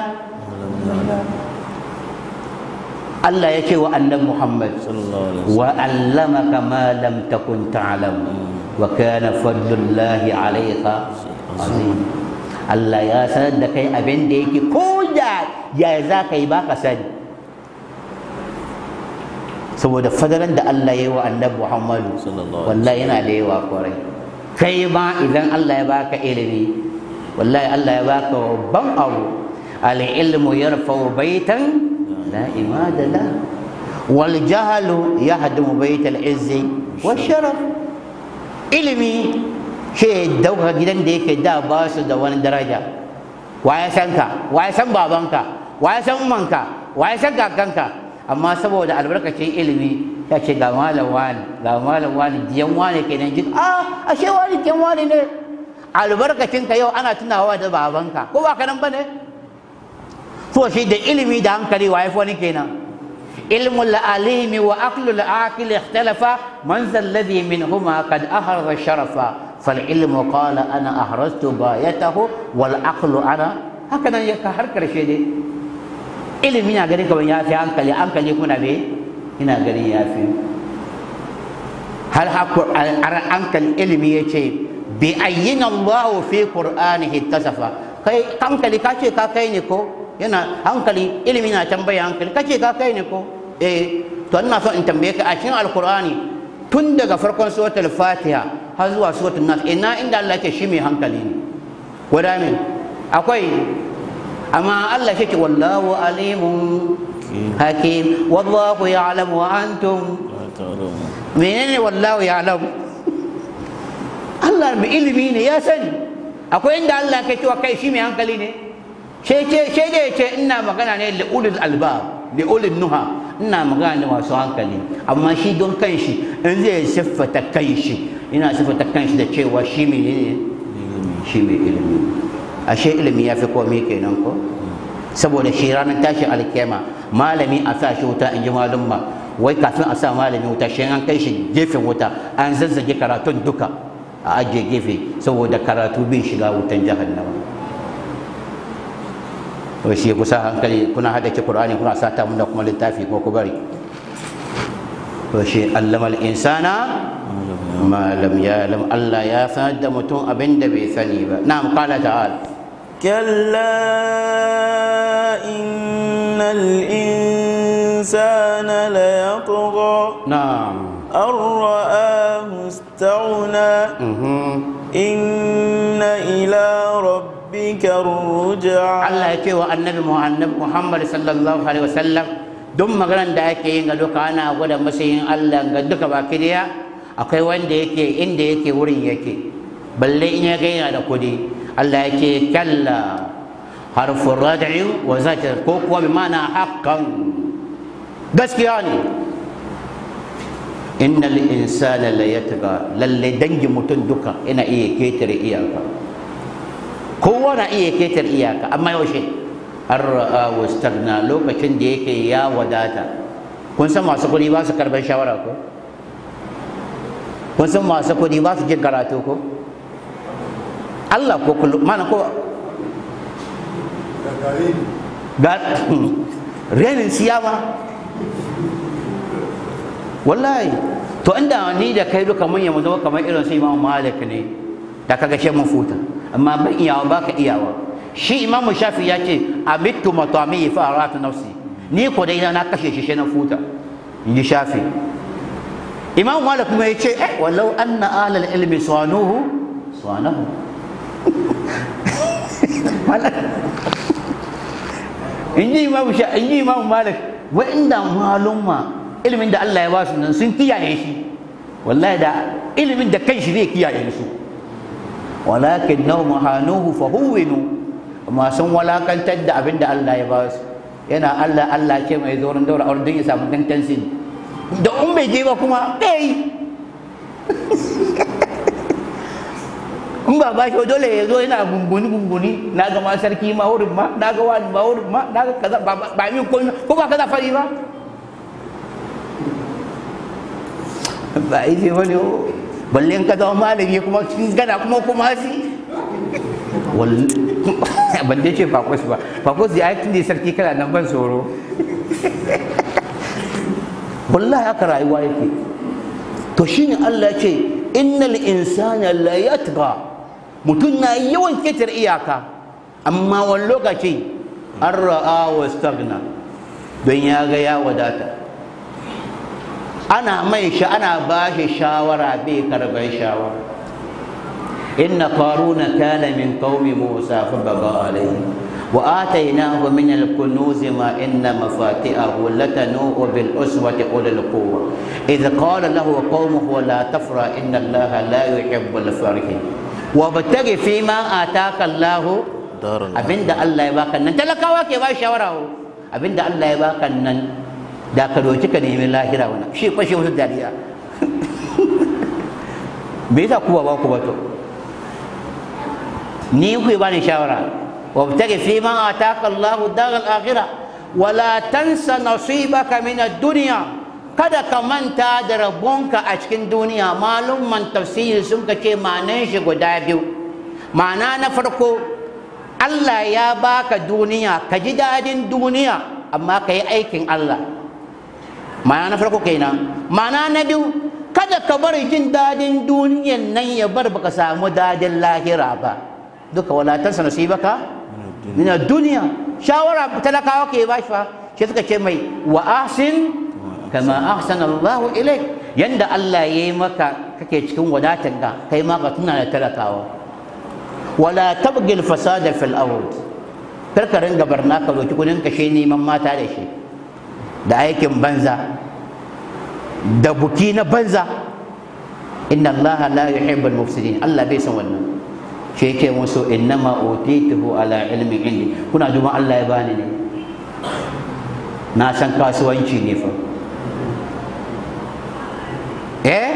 Allah ya ce wa annabi Muhammad wa allamaka ma lam takun ta'lam wa kana fadlullahi alayka azim Allah ya sanar da kai abin da yake ko da ya za ka yi ba ka sani saboda fadalan da Allah ya yi wa annabi Muhammadu wallahi yana da yawa kwarai kai ma idan Allah ya baka ilimi wallahi Allah ya baka babban abu al-ilmu yarfa'u baitan لا إماد له والجهل يهدم بيت العز والشرف ilimi shi dauka gidan da yake da ba su da wani daraja waye san ka waye san babanka waye san umanka waye san kakanka amma saboda albarkacin ilimi ya ce ga malam wani ga malam wani jiyan wani kenan jin a ashe wani jiyan wani ne albarkacin ka yau ana tunawa da babanka ko ba ka nan bane to shi da ilimi da hankali wa yafi wani kenan ilmu alimi wa aqlu al-aqil ikhtalafa man zal ladhi minhuma qad ahraza sharafa fal ilmu qala ana ahraztu bayatahu wal aqlu ana haka nan ya har karshe dai ilimi na gani kaman yafi hankali hankali kuna be ina gani yafi hal hankali ilimi yace bi ayyina Allah fi qur'anihi tasafa kai hankali ka ce ka kai ne ko yana hankali ilimi na tambaya hankali kace ka kai ne ko eh to ina so in tambaye ka a cikin alqur'ani tun daga farkon suratul fatiha har zuwa suratul nas ina inda Allah yake shi mai hankali ne gwada min akwai amma Allah shi ke wallahu alimun hakim wallahu ya'lamu wa antum menene wallahu ya'lamu Allah mai ilimi ne ya sani akwai inda Allah ke cewa kai shi mai hankali ne sai da ya ce ina magana ne da ulul albab da ulul nuha ina magana da masu hankali amma shi don kanshi in zai siffata kanshi ina siffata kanshi da cewa shi mai ne shi mai ilimi ashe ilimi ya fi komai kenan ko saboda shi ranar tashi alkema malami a sa shi wuta in ji malumma wai kafin a sa malami wuta shi an kai shi gefen wuta an zazzage karatun duka a ajiye gefe saboda karatu bin shiga wutan jahannama to shi kusa hankali kuna hada ki qur'ani kuna sata mun da kuma littafi ko ku bari to shi allamal insana ma lam ya'lam Allah ya sanar da mutum abin da bai sani ba na'am qala ta'ala كلا إن الإنسان ليطغى na'am أن رآه استغنى mhm إن إلى ربك الرجعى Allah ya ce wa annabi Muhammad Muhammad sallallahu alaihi wasallam duk maganar da ake yin ga duka ana gwada matsayin Allah ga duka baki daya akwai wanda yake inda yake wurin yake balle in ya ga yana da kudi Allah ya ce kalla harfin rad'i wa zajar ko kuwa bi ma'ana haqqan gaskiya ne innal insana la yatgha lalle dangin mutum duka ina iya ketare iyaka kowa na iya ketar iyaka amma yaushe an ra'a wastagna lokacin da yake ya wadata kun san masu kuɗi ba su karɓar shawara ko kun san masu kuɗi ba su jin karatu ko Allah ko kullum mana ko ga renin siyama wallahi to inda ni da kai duka mun yamu zama kamar irin su Imam Malik ne da kaga shi mun futa amma ban iyawa baka iyawa shi Imam Shafi ya ce amittu matami fa aratu nafsi ni ko dai na kashe shi shi na futa inji Shafi Imam Malik kuma ya ce eh walau anna ahlal ilmi sanuhu sanahu inji Imam Shafi inji Imam Malik wa inda malumma ilimin da Allah ya ba su nan sun kiyaye shi wallahi da ilimin da kanshi zai kiyaye su walakin nau mahanuhu fa huwinu amma sun walakantar da abin da Allah ya ba su yana Allah Allah ce mai zorin daura aure don ya samu tantansi da in bai je ba kuma ɗaya in ba ba shi dole ya zo yana gunguni gunguni na ga ma sarki ma wurin ma na ga wani ma wurin ma na ga kaza ba ba min ko ko ba kaza fari ba ba yi ce wani balle in ka zama malami kuma cikin gana kuma kuma si ban dai ce fakos ba fakos da aikin da sarki kana nan ban tsoro wallahi haka rayuwa yake to shine Allah ce innal insana la yatgha mutum na yawan ketar iyaka amma wani lokaci an ra'a wa stagna don ya ga ya wadata ana mai shi ana ba shi shawara bai karɓar shawara inna qaruna kana min qaumi musa fa baga alayhi wa atainahu min al-kunuz ma inna mafatihahu latanu bil uswati ulil quwwa idh qala lahu qaumuhu la tafra inna allaha la yuhibbul farihin wa bataghi fima ataka allah Darul abinda Allah ya baka nan talakawa ke ba shawara abinda Allah ya baka nan da ka doki ka nemi lahira wani shi fashe wasu dariya me yasa ku ba ku ba to ni ku ba ni shawara wa btagi fi ma ataka Allahu daral akhirah wala tansa nasibaka min ad-dunya kada ka manta da rabonka a cikin duniya malumman tafsiri sun ka ce ma'anan shi guda biyu ma'ana na farko Allah ya baka duniya ka ji dadin duniya amma ka yi aikin Allah ma'ana na farko kenan ma'ana na biyu kada ka bari jin dadin duniyan nan ya bar baka samu dadin lahira ba duka walatansa nasibaka min duniya shawara talakawa ke ba shi fa shi suka ce mai wa ahsin kama ahsana Allah ilaik yanda Allah ya yi maka kake cikin wadatar ka kai ma ka tuna da talakawa wala tabghi al-fasada fil ard kar ka ringa barna ka roki kudin kashe neman mata da shi da aikin banza da buki na banza inna allaha la yuhibbul mufsidin Allah bai san wannan shi yake musu innama utituhu ala ilmin indi kuna juma Allah ya bani ne na san kasuwanci ne fa eh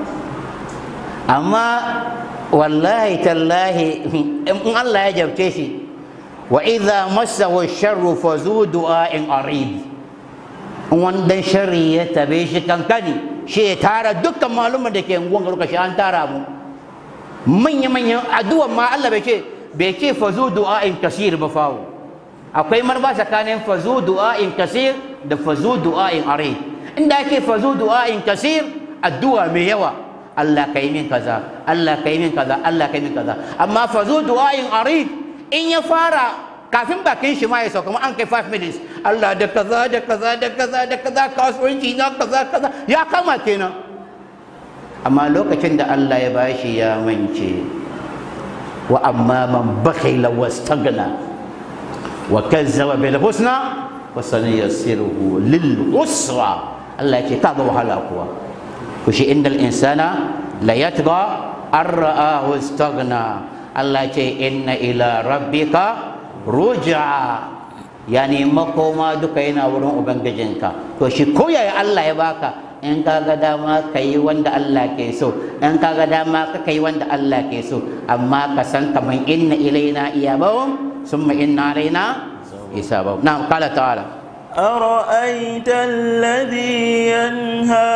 amma wallahi tallahi in Allah ya jabce shi wa idza massahu sharru fazu du'a'in arid wanda sharri ya tabe shi kankani shi ya tara dukkan malumin da ke unguwan garuka shi an tara mu manya manyan addu'an ma Allah bai ce bai ce fazu du'a'in kasir ba fawo akwai marba tsakanin fazu du'a'in kasir da fazu du'a'in arid inda ake fazu du'a'in kasir addu'a mai yawa Allah ka yi min kaza Allah ka yi min kaza Allah ka yi min kaza amma fazu du'a'in arid in ya fara kafin bakin shi ma ya sauka ma an kai 5 minutes Allah da kaza da kaza da kaza da kaza kasuwanci na kaza kaza ya kama kenan amma lokacin da Allah ya bashi ya mance wa amma man bakhila wastagna wa kazzaba bil husna wa sanayassiruhu lil usra Allah ya ce kaga wahala kuwa kushi indal insana la yatgha an ra'ahu istaghna Allah ya ce inna ila rabbika ruj'a yani makoma duka yana wurin ubangijinka to shi koyaya Allah ya baka in ka ga dama ka yi wanda Allah ke so in ka ga dama ka yi wanda Allah ke so amma ka san kaman inna ilaina iyabahum summa inna alaina hisabahum na'am qala ta'ala أرأيت الذي ينهى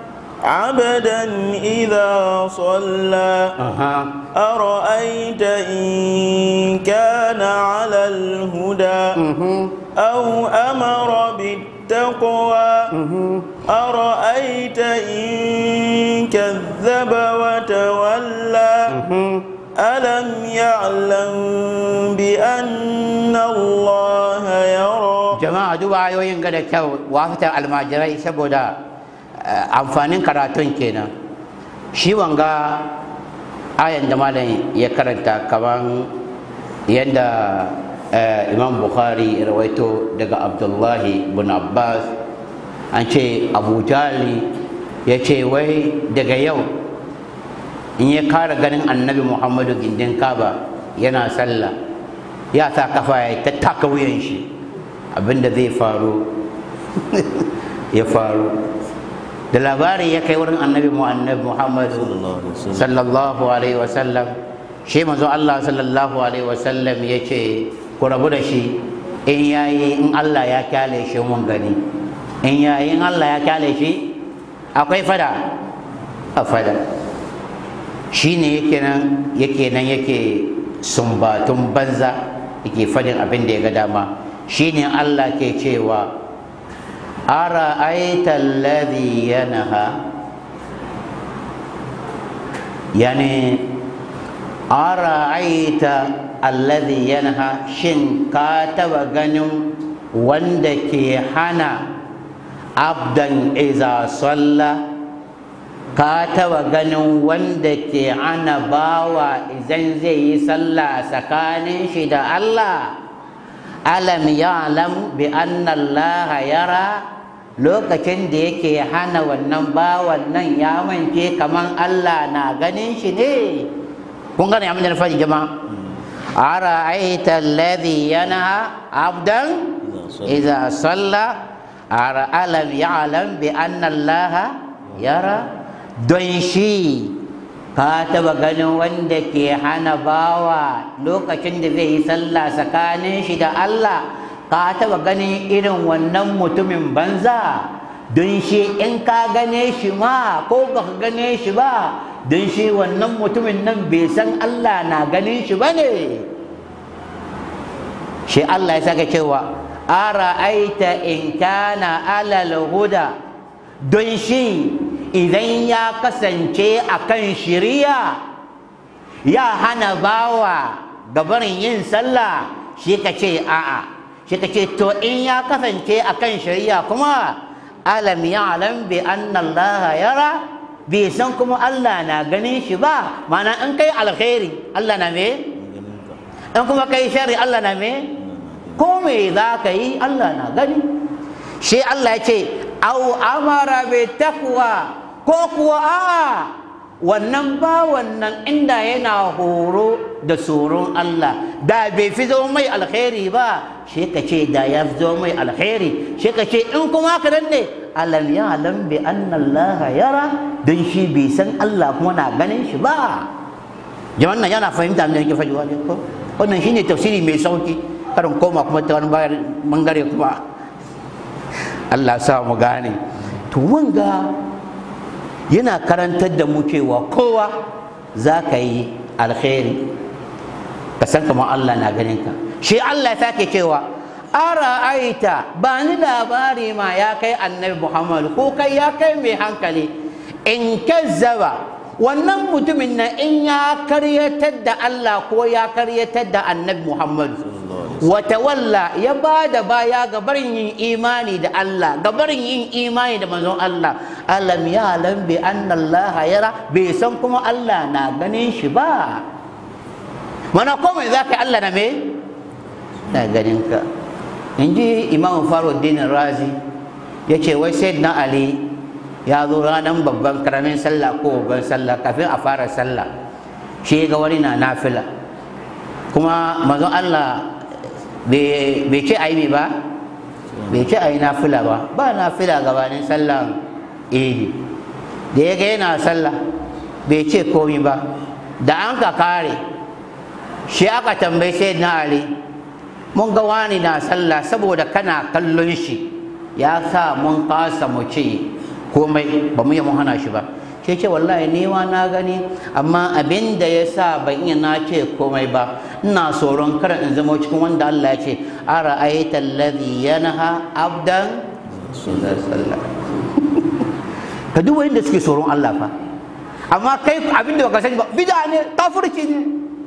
عبدا إذا صلى aha أرأيت إن كان على الهدى أو أمر بالتقوى أرأيت إن كذب وتولى ألم يعلم بأن الله يرى jama'a duba ayoyin ga da kyau wafita almajirai saboda eh, amfanin karatun kenan shi wanga ayan da malam ya karanta kaman yadda eh, imam bukhari ya rawaito daga abdullahi bin abbas an ce abu jali ya ce wai daga yau in ya kara ganin annabi muhammadu gindin kaba yana sallah ya sa kafa ya ta taka wuyan shi abinda zai faru ya faru da labari ya kai wurin annabi mu annabi muhammadu sallallahu alaihi wasallam shi manzo Allah sallallahu alaihi wasallam ya ce ku rabu da shi in yayi in Allah ya kyale shi mun gani in yayi in Allah ya kyale shi akwai fada a fada shi ne yake nan yake nan yake sumbatun banza yake fadin abin da ya ga dama shi ne Allah ke cewa ara aita alladhi yanha yani ara aita alladhi yanha shin ka taba ganin wanda ke hana abdan iza salla ka taba ganin wanda ke hana bawa idan zai yi sallah tsakanin shi da Allah alam ya'lam bi anna Allah yara lokacin da yake hana wannan bawan nan ya mance kaman Allah na ganin shi ne kun gane abin da na faɗi jama'a ara aita alladhi yanha abdan idza salla ara alam ya'lam bi anna Allah yara don shi ka taba ganin wanda ke hana bawa lokacin da zai yi sallah tsakanin shi da Allah ka taba ganin irin wannan mutumin banza don shi in ka gane shi ma ko ba ka gane shi ba don shi wannan mutumin nan bai san Allah na ganin shi ba ne shi Allah ya saka cewa ara aita in kana alal huda don shi idan ya kasance a kan shiriya ya hana bawa gabarin yin sallah shi ka ce a'a shi ka ce to in ya kasance a kan shiriya kuma alam ya alam bi annallaha yara bai san kuma Allah na ganin shi ba mana in kai alkhairi Allah na me in kuma kai shari Allah na me ko me za ka yi Allah na gani shi Allah ya ce au amara bi taqwa ko kuwa a'a wannan ba wannan inda yana horo da tsoron Allah da bai fi zo mai alkhairi ba shi ka ce da ya fi zo mai alkhairi shi ka ce in kuma haka nan ne alam ya alam bi anna Allah yara don shi bai san Allah kuma na ganin shi ba jama'an nan yana fahimta me yake faɗi wani ko wannan shine tafsiri mai sauki karin koma kuma ta wani bangare kuma Allah sa mu gane to wanga yana karantar da mu cewa kowa za ka yi alkhairi ka san kamar Allah na ganin ka shi Allah ya sake cewa ara aita ba ni labari ma ya kai annabi Muhammad ko kai ya kai mai hankali in kazzaba wannan mutumin na in ya karyatar da Allah ko ya karyatar da annabi Muhammad wata walla ya ba da baya ga barin yin imani da Allah ga barin yin imani da manzon Allah alam ya alam bi anna Allah yara bai san kuma Allah na ganin shi ba mana komai za ka yi Allah na me na ganin ka in ji imam faruddin razi ya ce wai sai na ali ya zo ranar babban karamin sallah ko babban sallah kafin a fara sallah shi ga wani na nafila kuma manzon Allah bai ce a yi ba bai ce a yi nafila ba ba nafila gabanin sallan idi da ya ga yana sallah bai ce komi ba da an ka kare shi aka tambayi sai na ali mun ga wani na sallah saboda kana kallon shi ya sa mun kasa mu ce komai ba mu yi mun hana shi ba sai ce wallahi ni ma na gani amma abin da ya sa ban iya na ce komai ba ina tsoron kar in zama cikin wanda Allah ya ce ara aita alladhi yanha abdan sallah ka duk wanda suke tsoron Allah fa amma kai abin da baka sani ba bid'a ne kafirci ne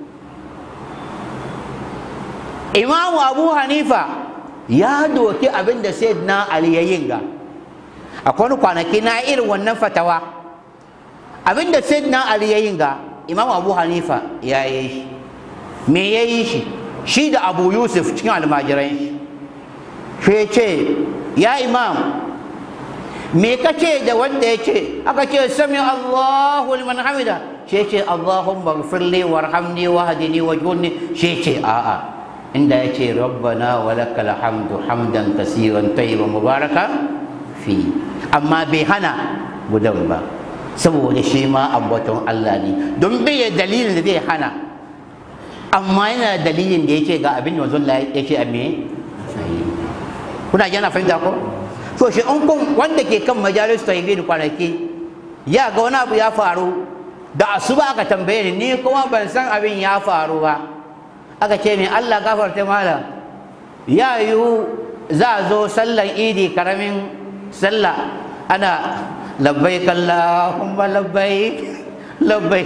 imamu abu hanifa ya doki abin da sayyidina ali ya yin ga akwai wani kwanaki na irin wannan fatawa abin da sayyidina ali ya yin ga imamu abu hanifa ya yi shi me ya yi shi shi da abu yusuf cikin almajiran shi shi ce ya imam me ka ce da wanda ya ce aka ce sami allahu liman hamida shi ce allahumma gfirli warhamni wahdini wajhurni shi ce a'a inda ya ce rabbana walakal hamdu hamdan kasiran tayyiban mubaraka fi amma bai hana gudan ba saboda shi ma ambaton Allah ne don bai da dalilin da zai hana amma yana da dalilin da yake ga abin da manzon Allah yake a me kuna yana fahimta ko to shi in kun wanda ke kan majalis tauhid kwanaki ya ga wani abu ya faru da asuba aka tambaye ni ni kuma ban san abin ya faru ba aka ce min Allah gafarta mala ya yiwu za a zo sallan idi karamin sallah ana labbaik Allahumma labbaik labbaik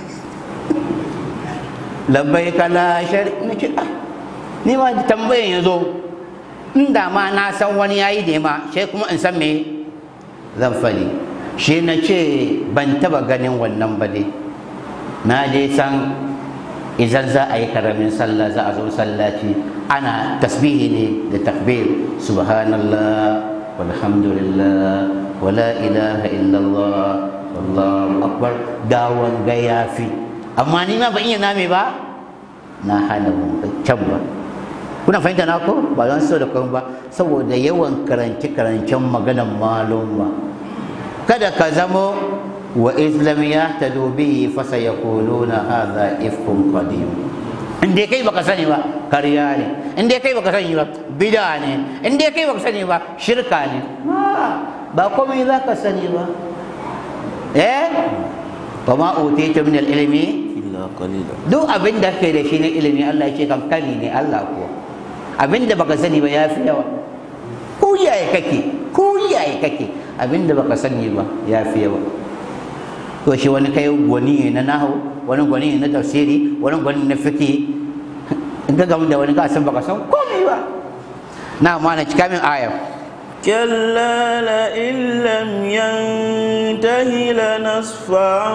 labbaik la shari ni ce ah ni ma tambayan ya zo inda ma na san wani yayi ne ma sai kuma in san me zan fadi shi na ce ban taba ganin wannan ba dai na je san idan za a yi karamin sallah za a zo sallaci ana tasbihi ne da takbir subhanallah walhamdulillah wala ilaha illallah wallahu akbar dawon ga yafi amma ni ma ban iya name ba na hana can ba kuna fahimta na ko ba zan so da kuma ba saboda yawan karance karancen maganan malum ba kada ka zamo wa islam ya tadu bihi fa sayaquluna hadha ifkun qadim in dai kai baka sani ba kariya ne in dai kai baka sani ba bid'a ne in dai kai baka sani ba shirka ne ba komai za ka sani ba eh wa ma utitu min al-ilmi illa qalila duk abin da kai da shi na ilimi Allah ya ce kankani ne Allah ko abin da baka sani ba ya fi yawa ko yaya kake ko yaya kake abin da baka sani ba ya fi yawa to shi wani kai gwani ne na nahu wani gwani ne na tafsiri wani gwani na fiki in ka gamu da wani ka san baka san komai ba na ma na cika min ayar كلا لئن لم ينته لنصفعا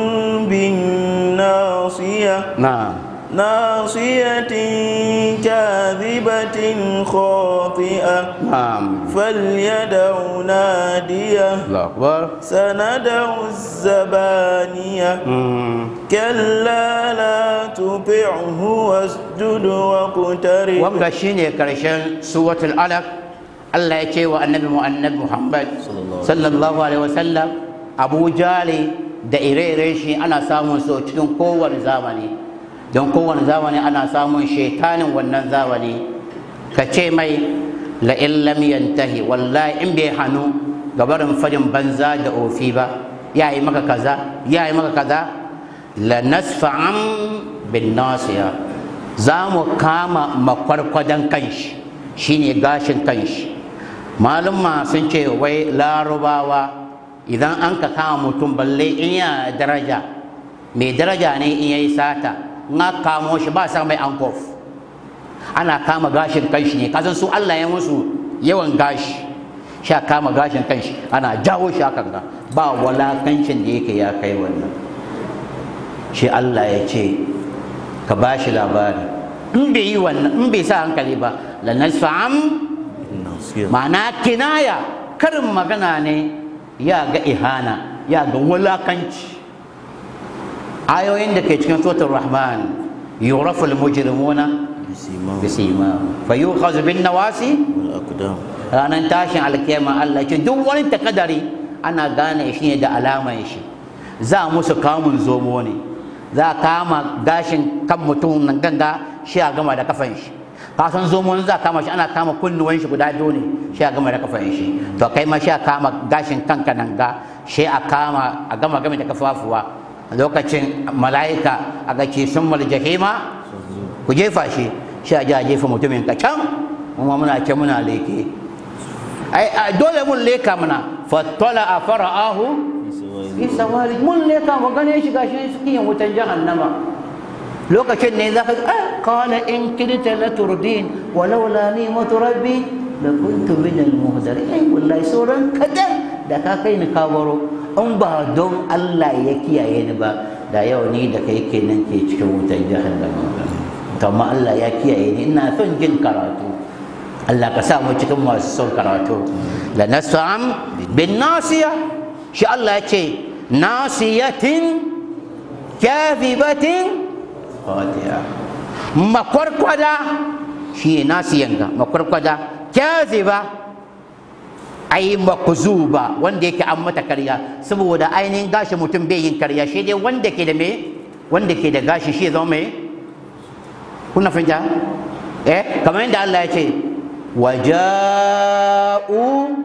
بالناصية na ناصية كاذبة خاطئة na'am فليدع ناديه Allahu akbar سندع الزبانية mm. كلا لا تطعه واسجد واقترب wanga shine karshen suratul alaq Allah ya ce wa annabi mu annabi Muhammad sallallahu alaihi wasallam Abu Jali da ire-ire shi ana samun su cikin kowane zamani don kowane zamani ana samun shaitanin wannan zamani ka ce mai la in lam yantahi wallahi in bai hannu gabarin fadin banza da ofi ba ya yi maka kaza ya yi maka kaza la nasfa'an bin nasiya za mu kama makwarkwadon kanshi shine gashin kanshi malumma sun ce wai larubawa idan an ka kama mutum balle in ya daraja mai daraja ne in ya yi sata in aka kamo shi ba sa mai ankof ana kama gashin kanshi ne kasan su Allah ya musu yawan gashi sha kama gashin kanshi ana jawo shi hakan ga ba walakancin da yake ya kai wannan shi Allah ya ce ka ba shi labari in bai yi wannan in bai sa hankali ba lanasfa'am nasiya ma'ana kinaya karin magana ne ya ga ihana ya ga wulakanci ayoyin da ke cikin suratul rahman yuraful mujrimuna bisimam bisima fayukhadhu bin nawasi wal aqdam ranar tashin alkiyama Allah ce duk wani takadari ana gane shi ne da alaman shi za musu kamun zomo ne za a kama gashin kan mutum nan ganga shi a gama da kafan shi kasan zomo za a kama shi ana kama kunnuwan shi guda biyu ne shi a gama da kafan shi to kai ma shi a kama gashin kanka nan ga shi a kama a gama game da kafafuwa lokacin mala'ika a ga ce sun jahima ku jefa shi shi a ji a jefa mutumin ka can kuma muna ce muna leke ai a dole mun leka mana fattala a fara'ahu fi sawari mun leka mu gane shi gashi cikin wutan jahannama lokacin ne zaka ah qala in kidta la turdin walaula ni'matu rabbi la kuntu min al muhdarin ai wallahi sauran kadan da ka kai ni kabaro in ba don Allah ya kiyaye ni ba da yau ni da kai kenan ke cikin wutan jahannama to amma Allah ya kiyaye ni ina son jin karatu Allah ka sa mu cikin masu son karatu la nasam bin nasiya shi Allah ya ce nasiyatin kadhibatin khati'a makwarkwada shi nasiyan ga makwarkwada kadhiba ai makzuba wanda yake an mata karya saboda ainihin gashi mutum bai yin karya shi dai wanda ke da me wanda ke da gashi shi zama me kuna fahimta eh kamar yadda Allah ya ce waja'u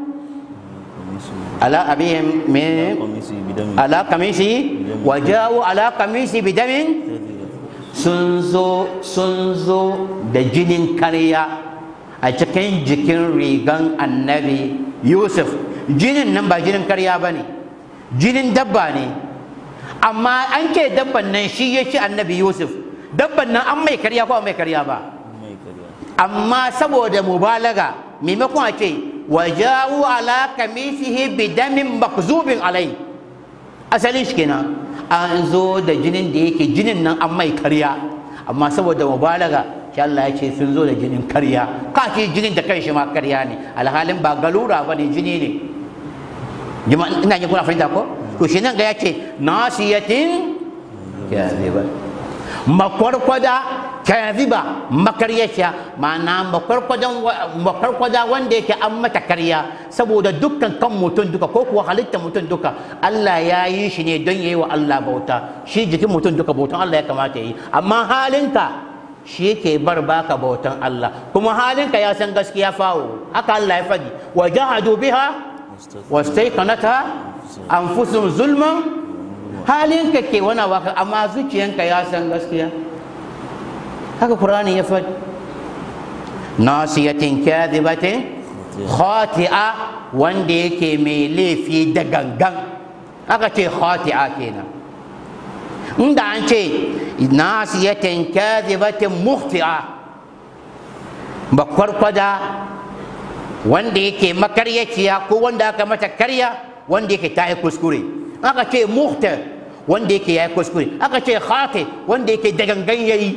ala abihim min qamisi bidami ala kamisi waja'u ala kamisi bidamin sun zo sun zo da jinin karya a cikin jikin rigan annabi yusuf jinin nan ba jinin karya ba ne jinin dabba ne amma an ce dabban nan shi ya ci annabi yusuf dabban nan an mai karya ko an mai karya ba mai kariya amma saboda mubalaga maimakon a ce wajawu ala kamisihi bidamin makzubin alai asalin shi kenan an zo da jinin da yake jinin nan an mai karya amma saboda mubalaga shi Allah ya ce sun zo da jinin karya ka ce jinin da kanshi ma karya ne alhalin ba galura ba ne jini ne Jama'a, ina yin kuna fahimta ko to shi nan ga ya ce nasiyatin kadhiba makwarkwada kadhiba makaryaciya ma'ana makwarkwadan makwarkwada wanda yake an mata karya saboda dukkan kan mutum duka ko kuwa halitta mutum duka Allah ya yi shi ne don yayi wa Allah bauta shi jikin mutum duka bautan Allah ya kamata yi amma halinka shi yake bar baka bautan Allah kuma halinka ya san gaskiya fawo haka Allah ya faɗi wa jahadu biha wastaiqanata anfusuhum zulman halinka ke wani waka amma zuciyanka ya san gaskiya haka Qur'ani ya faɗi nasiyatin kadhibatin khati'a wanda yake mai laifi da gangan aka ce khati'a kenan inda an ce nasiyatin kadhibatin muhti'a bakwarkwada wanda yake makaryaciya ko wanda aka mata karya wanda yake ta yi kuskure aka ce muhtar wanda yake ya yi kuskure aka ce khati wanda yake da gangan yayi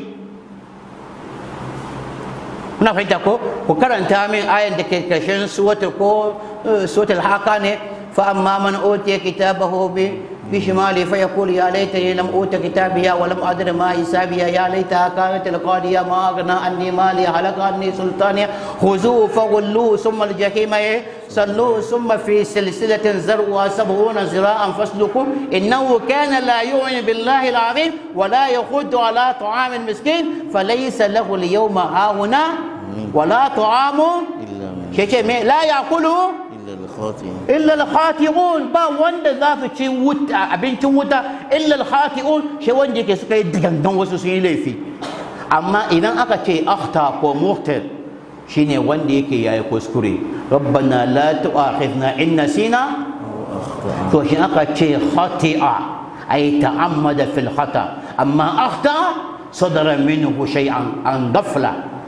kuna fahimta ko ku karanta min ayan da ke karshen suwatul ko suwatul haka ne fa amma man utiya kitabahu bi بشمالي فيقول يا ليتني لم أوت كتابيا ولم أدر ما حسابيا يا ليتها كانت القاضية ما أغنى عني مالي هلك عني سلطانيا خذوه فغلوه ثم الجحيم صلوه ثم في سلسلة زرعها سبعون ذراعا فاسلكوه إنه كان لا يؤمن بالله العظيم ولا يخد على طعام المسكين فليس له اليوم هاهنا ولا طعام illa min شيء لا يأكله illa al-khati'in illa al-khati'un ba wanda za su ci wuta abincin wuta illa al-khati'un shi wanda yake suka yi gangan wasu sun yi laifi amma idan aka ce akhta ko muhtar shine wanda yake yayi kuskure rabbana la tu'akhidna in nasina to shi aka ce khati'a ay ta'ammada fil khata amma akhta sadara minhu shay'an an ghafla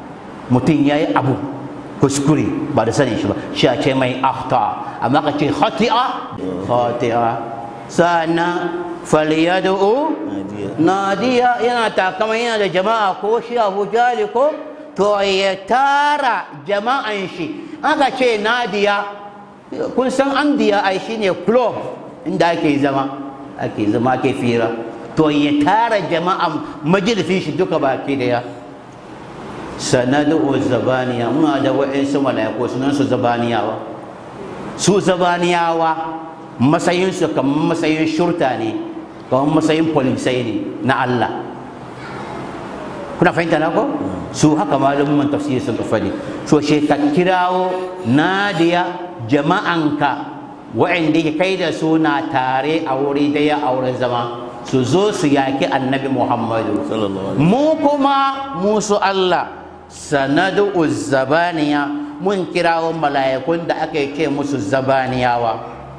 mutum ya yi abu kuskure ba da sanin shi ba shi a ce mai akhta amma ka ce khati'a khati'a sannan falyadu'u Nadiya. nadiya yana takama yana da jama'a ko shi abu jali ko to ya tara jama'an shi aka ce nadiya kun san andiya ai shine club inda ake zama ake zama ake fira to ya tara jama'an majalisin shi duka baki daya sanadu zabaniya muna da wa'insu mala'iku sunan su zabaniyawa su zabaniyawa matsayinsu kamar matsayin shurta ne kamar matsayin polisai ne na Allah kuna fahimta na ko su haka malamin tafsiri sun fadi so she ka kirawo nadiya jama'anka wa'anda ke kai da su na tare a wuri daya a wurin zama su zo su yaki annabi muhammadu Sallallahu alaihi mu kuma musu Allah sanadu zabaniya mun kirawo mala'ikun da aka ce musu zabaniyawa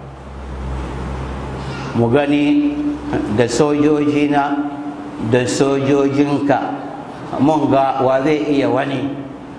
mu gani da sojojina da sojojinka mun ga wa zai iya wani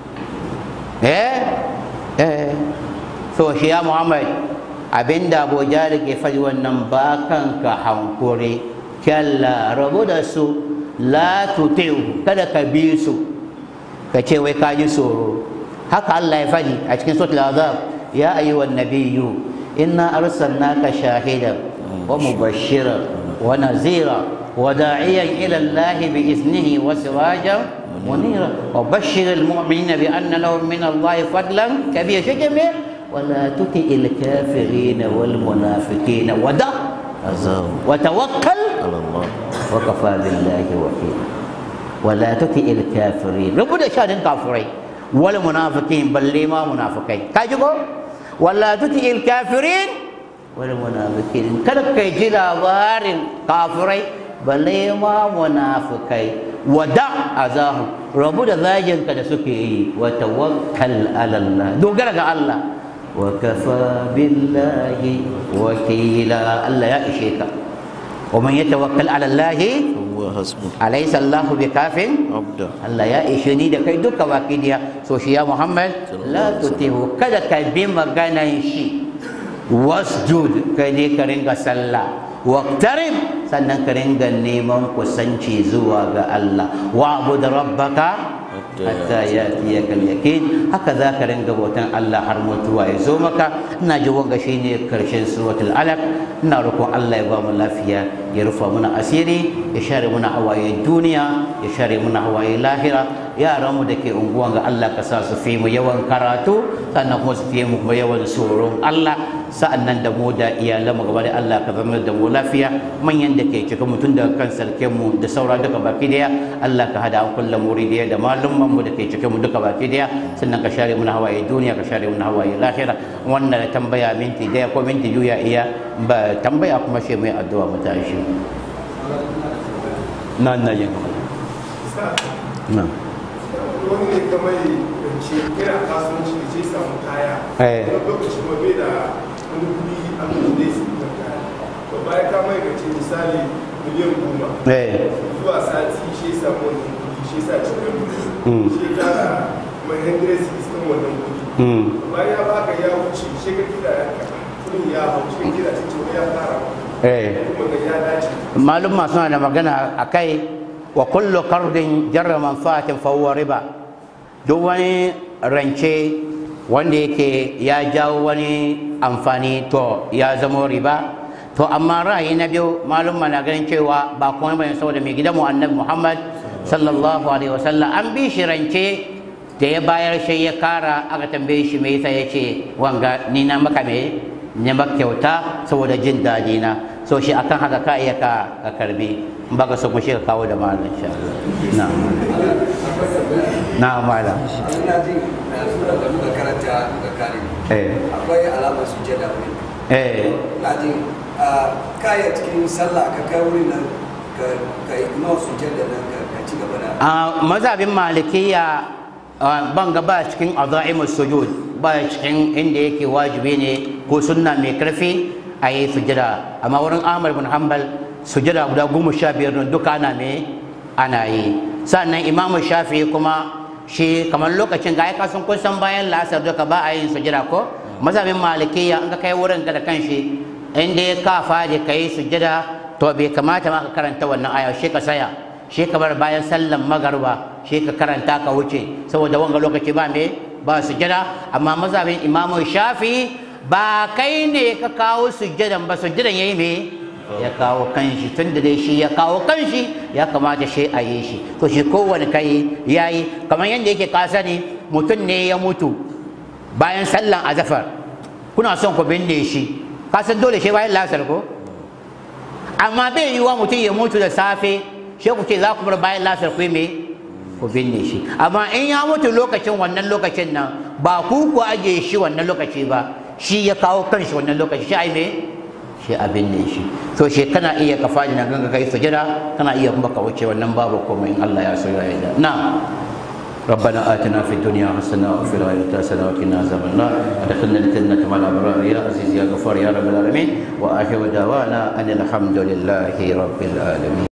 eh eh so shi ya muhammad abinda abu jari ke faɗi wannan ba kanka hankuri kyalla rabu da su la tuti'u kada ka bi su ka ce wai ka ji tsoro haka Allah ya faɗi a cikin suratul azab ya ayyuhan nabiyyu inna arsalnaka shahidan wa mubashiran wa nazira wa da'iyan ila Allah bi iznihi wa sirajan munira wa bashshir al mu'minina bi anna lahum min Allah fadlan kabira shajame ولا تطع الكافرين والمنافقين ودع Azahu. وتوكل على الله وكفى بالله وكيلا ولا تطع الكافرين ربنا شادن كافرين ولا منافقين بل ما منافقين كاجو ولا تطع الكافرين ولا منافقين kada kai ji labarin kafirai balle ma munafikai wada azahu rabu da zagin ka da suke yi wa tawakkal ala Allah dogara ga Allah wa kafa billahi wakila Allah ya ishe ka ومن يتوكل على الله هو حسبه أليس الله بكاف عبده Allah ya ishe ni da kai duka baki diya so shi ya Muhammad la tutihu kada ka bi maganan shi wasjud kai ne ka ringa sallah waqtarib sannan ka ringa neman kusanci zuwa ga Allah wa'bud rabbaka hatta yatiyaka al-yaqin haka za ka ringa bautan Allah har mutuwa ya zo maka ina ji wanga shine karshen suratul alaq ina roƙon Allah ya ba mu lafiya ya rufa muna asiri ya share muna hawaye duniya ya share muna hawaye lahira yaran mu da ke unguwan ga Allah ka sa su fi mu yawan karatu sannan kuma su fi mu kuma yawan tsoron Allah sa'annan da mu da iyalan mu gaba da Allah ka zama da mu lafiya manyan da ke cikin mutum daga kan sarkin mu da saura duka baki daya Allah ka hada an kullum muridiyya da malumman mu da ke cikin mu duka baki daya sannan ka share muna hawaye duniya ka share muna hawaye lahira wannan tambaya minti daya ko minti biyu ya iya ba tambaya kuma shi mai addu'a mu tashi nan na yin na wani ne ka mai rance yana kasuwanci da ce samu kaya Eh. wani lokaci ma bai da wani kuɗi a kan zai su kan kaya to bayan ka mai rance misali miliyan goma eh zuwa sati shi ya samu wannan kuɗi shi ya sa cikin Mm. shi ya tara mai hundred cities kan wannan kuɗi mm bayan ya baka ya wuce shi ka kira yanka kuɗin ya hau shi ka kira cikin ya fara eh kuma ga ya dace malum suna da magana a kai wa kullu kardin jarra manfaatin fa huwa riba duk wani rance wanda yake ya jawo wani amfani to ya zama riba to amma ra'ayi na biyu malum na ganin cewa ba kuma bane saboda mai gidanmu annabi Muhammad sallallahu alaihi wasallam an bi shi rance da ya bayar shi ya kara aka tambaye shi me yasa yace wanga ni na maka me ne maka kyauta saboda jin daɗi na so shi akan haka ka iya ka ka karbi in baka so mu shi ka kawo da malam insha Allah na'am na'am malam ina jin na sura da muka karanta muka kare eh akwai alamar sujada wuri eh ina jin a kaya cikin sallah ka kai wurin nan ka ka ignore sujada nan ka ka ci gaba da a mazhabin malikiya ah, ban ga ba cikin azaimus sujud ba cikin inda yake wajibi ne ko sunna mai karfi a yi sujada amma wurin Ahmad bin Hanbal sujada guda goma sha biyar nan duka ana me ana yi sannan Imam Shafi'i kuma shi kamar lokacin ga ya kasan kun san bayan la'asar duka ba a yin sujada ko mazhabin malikiya in ka kai wurin ka da kanshi inda ya ka fadi kai sujada to bai kamata ma ka karanta wannan aya shi ka saya shi ka bar bayan sallan magarba shi ka karanta ka wuce saboda wanga lokaci ba me ba sujada amma mazhabin imamu shafi ba kai ne ka kawo sujadan ba sujadan yayi me ya kawo kanshi tun da dai shi ya kawo kanshi ya kamata shi a yi shi to shi kowane kai ya yi kamar yadda yake kasa ne mutum ne ya mutu bayan sallan azafar kuna son ku binne shi kasan dole shi bayan lasar ko amma bai yiwuwa mutum ya mutu da safe shi ku ce za ku bar bayan lasar ku me ku binne shi amma in ya mutu lokacin wannan lokacin nan ba ku ku aje shi wannan lokaci ba shi ya kawo kanshi wannan lokaci shi ai me shi abin ne shi to shi kana iya ka faɗi na ganga kai sujada kana iya kuma ka wuce wannan babu komai in Allah ya so ya yarda na ربنا آتنا في الدنيا حسنة وفي الآخرة حسنة وقنا عذاب النار أدخلنا الجنة مع الأبرار يا عزيز يا غفار يا رب العالمين وآخر دعوانا أن الحمد لله رب العالمين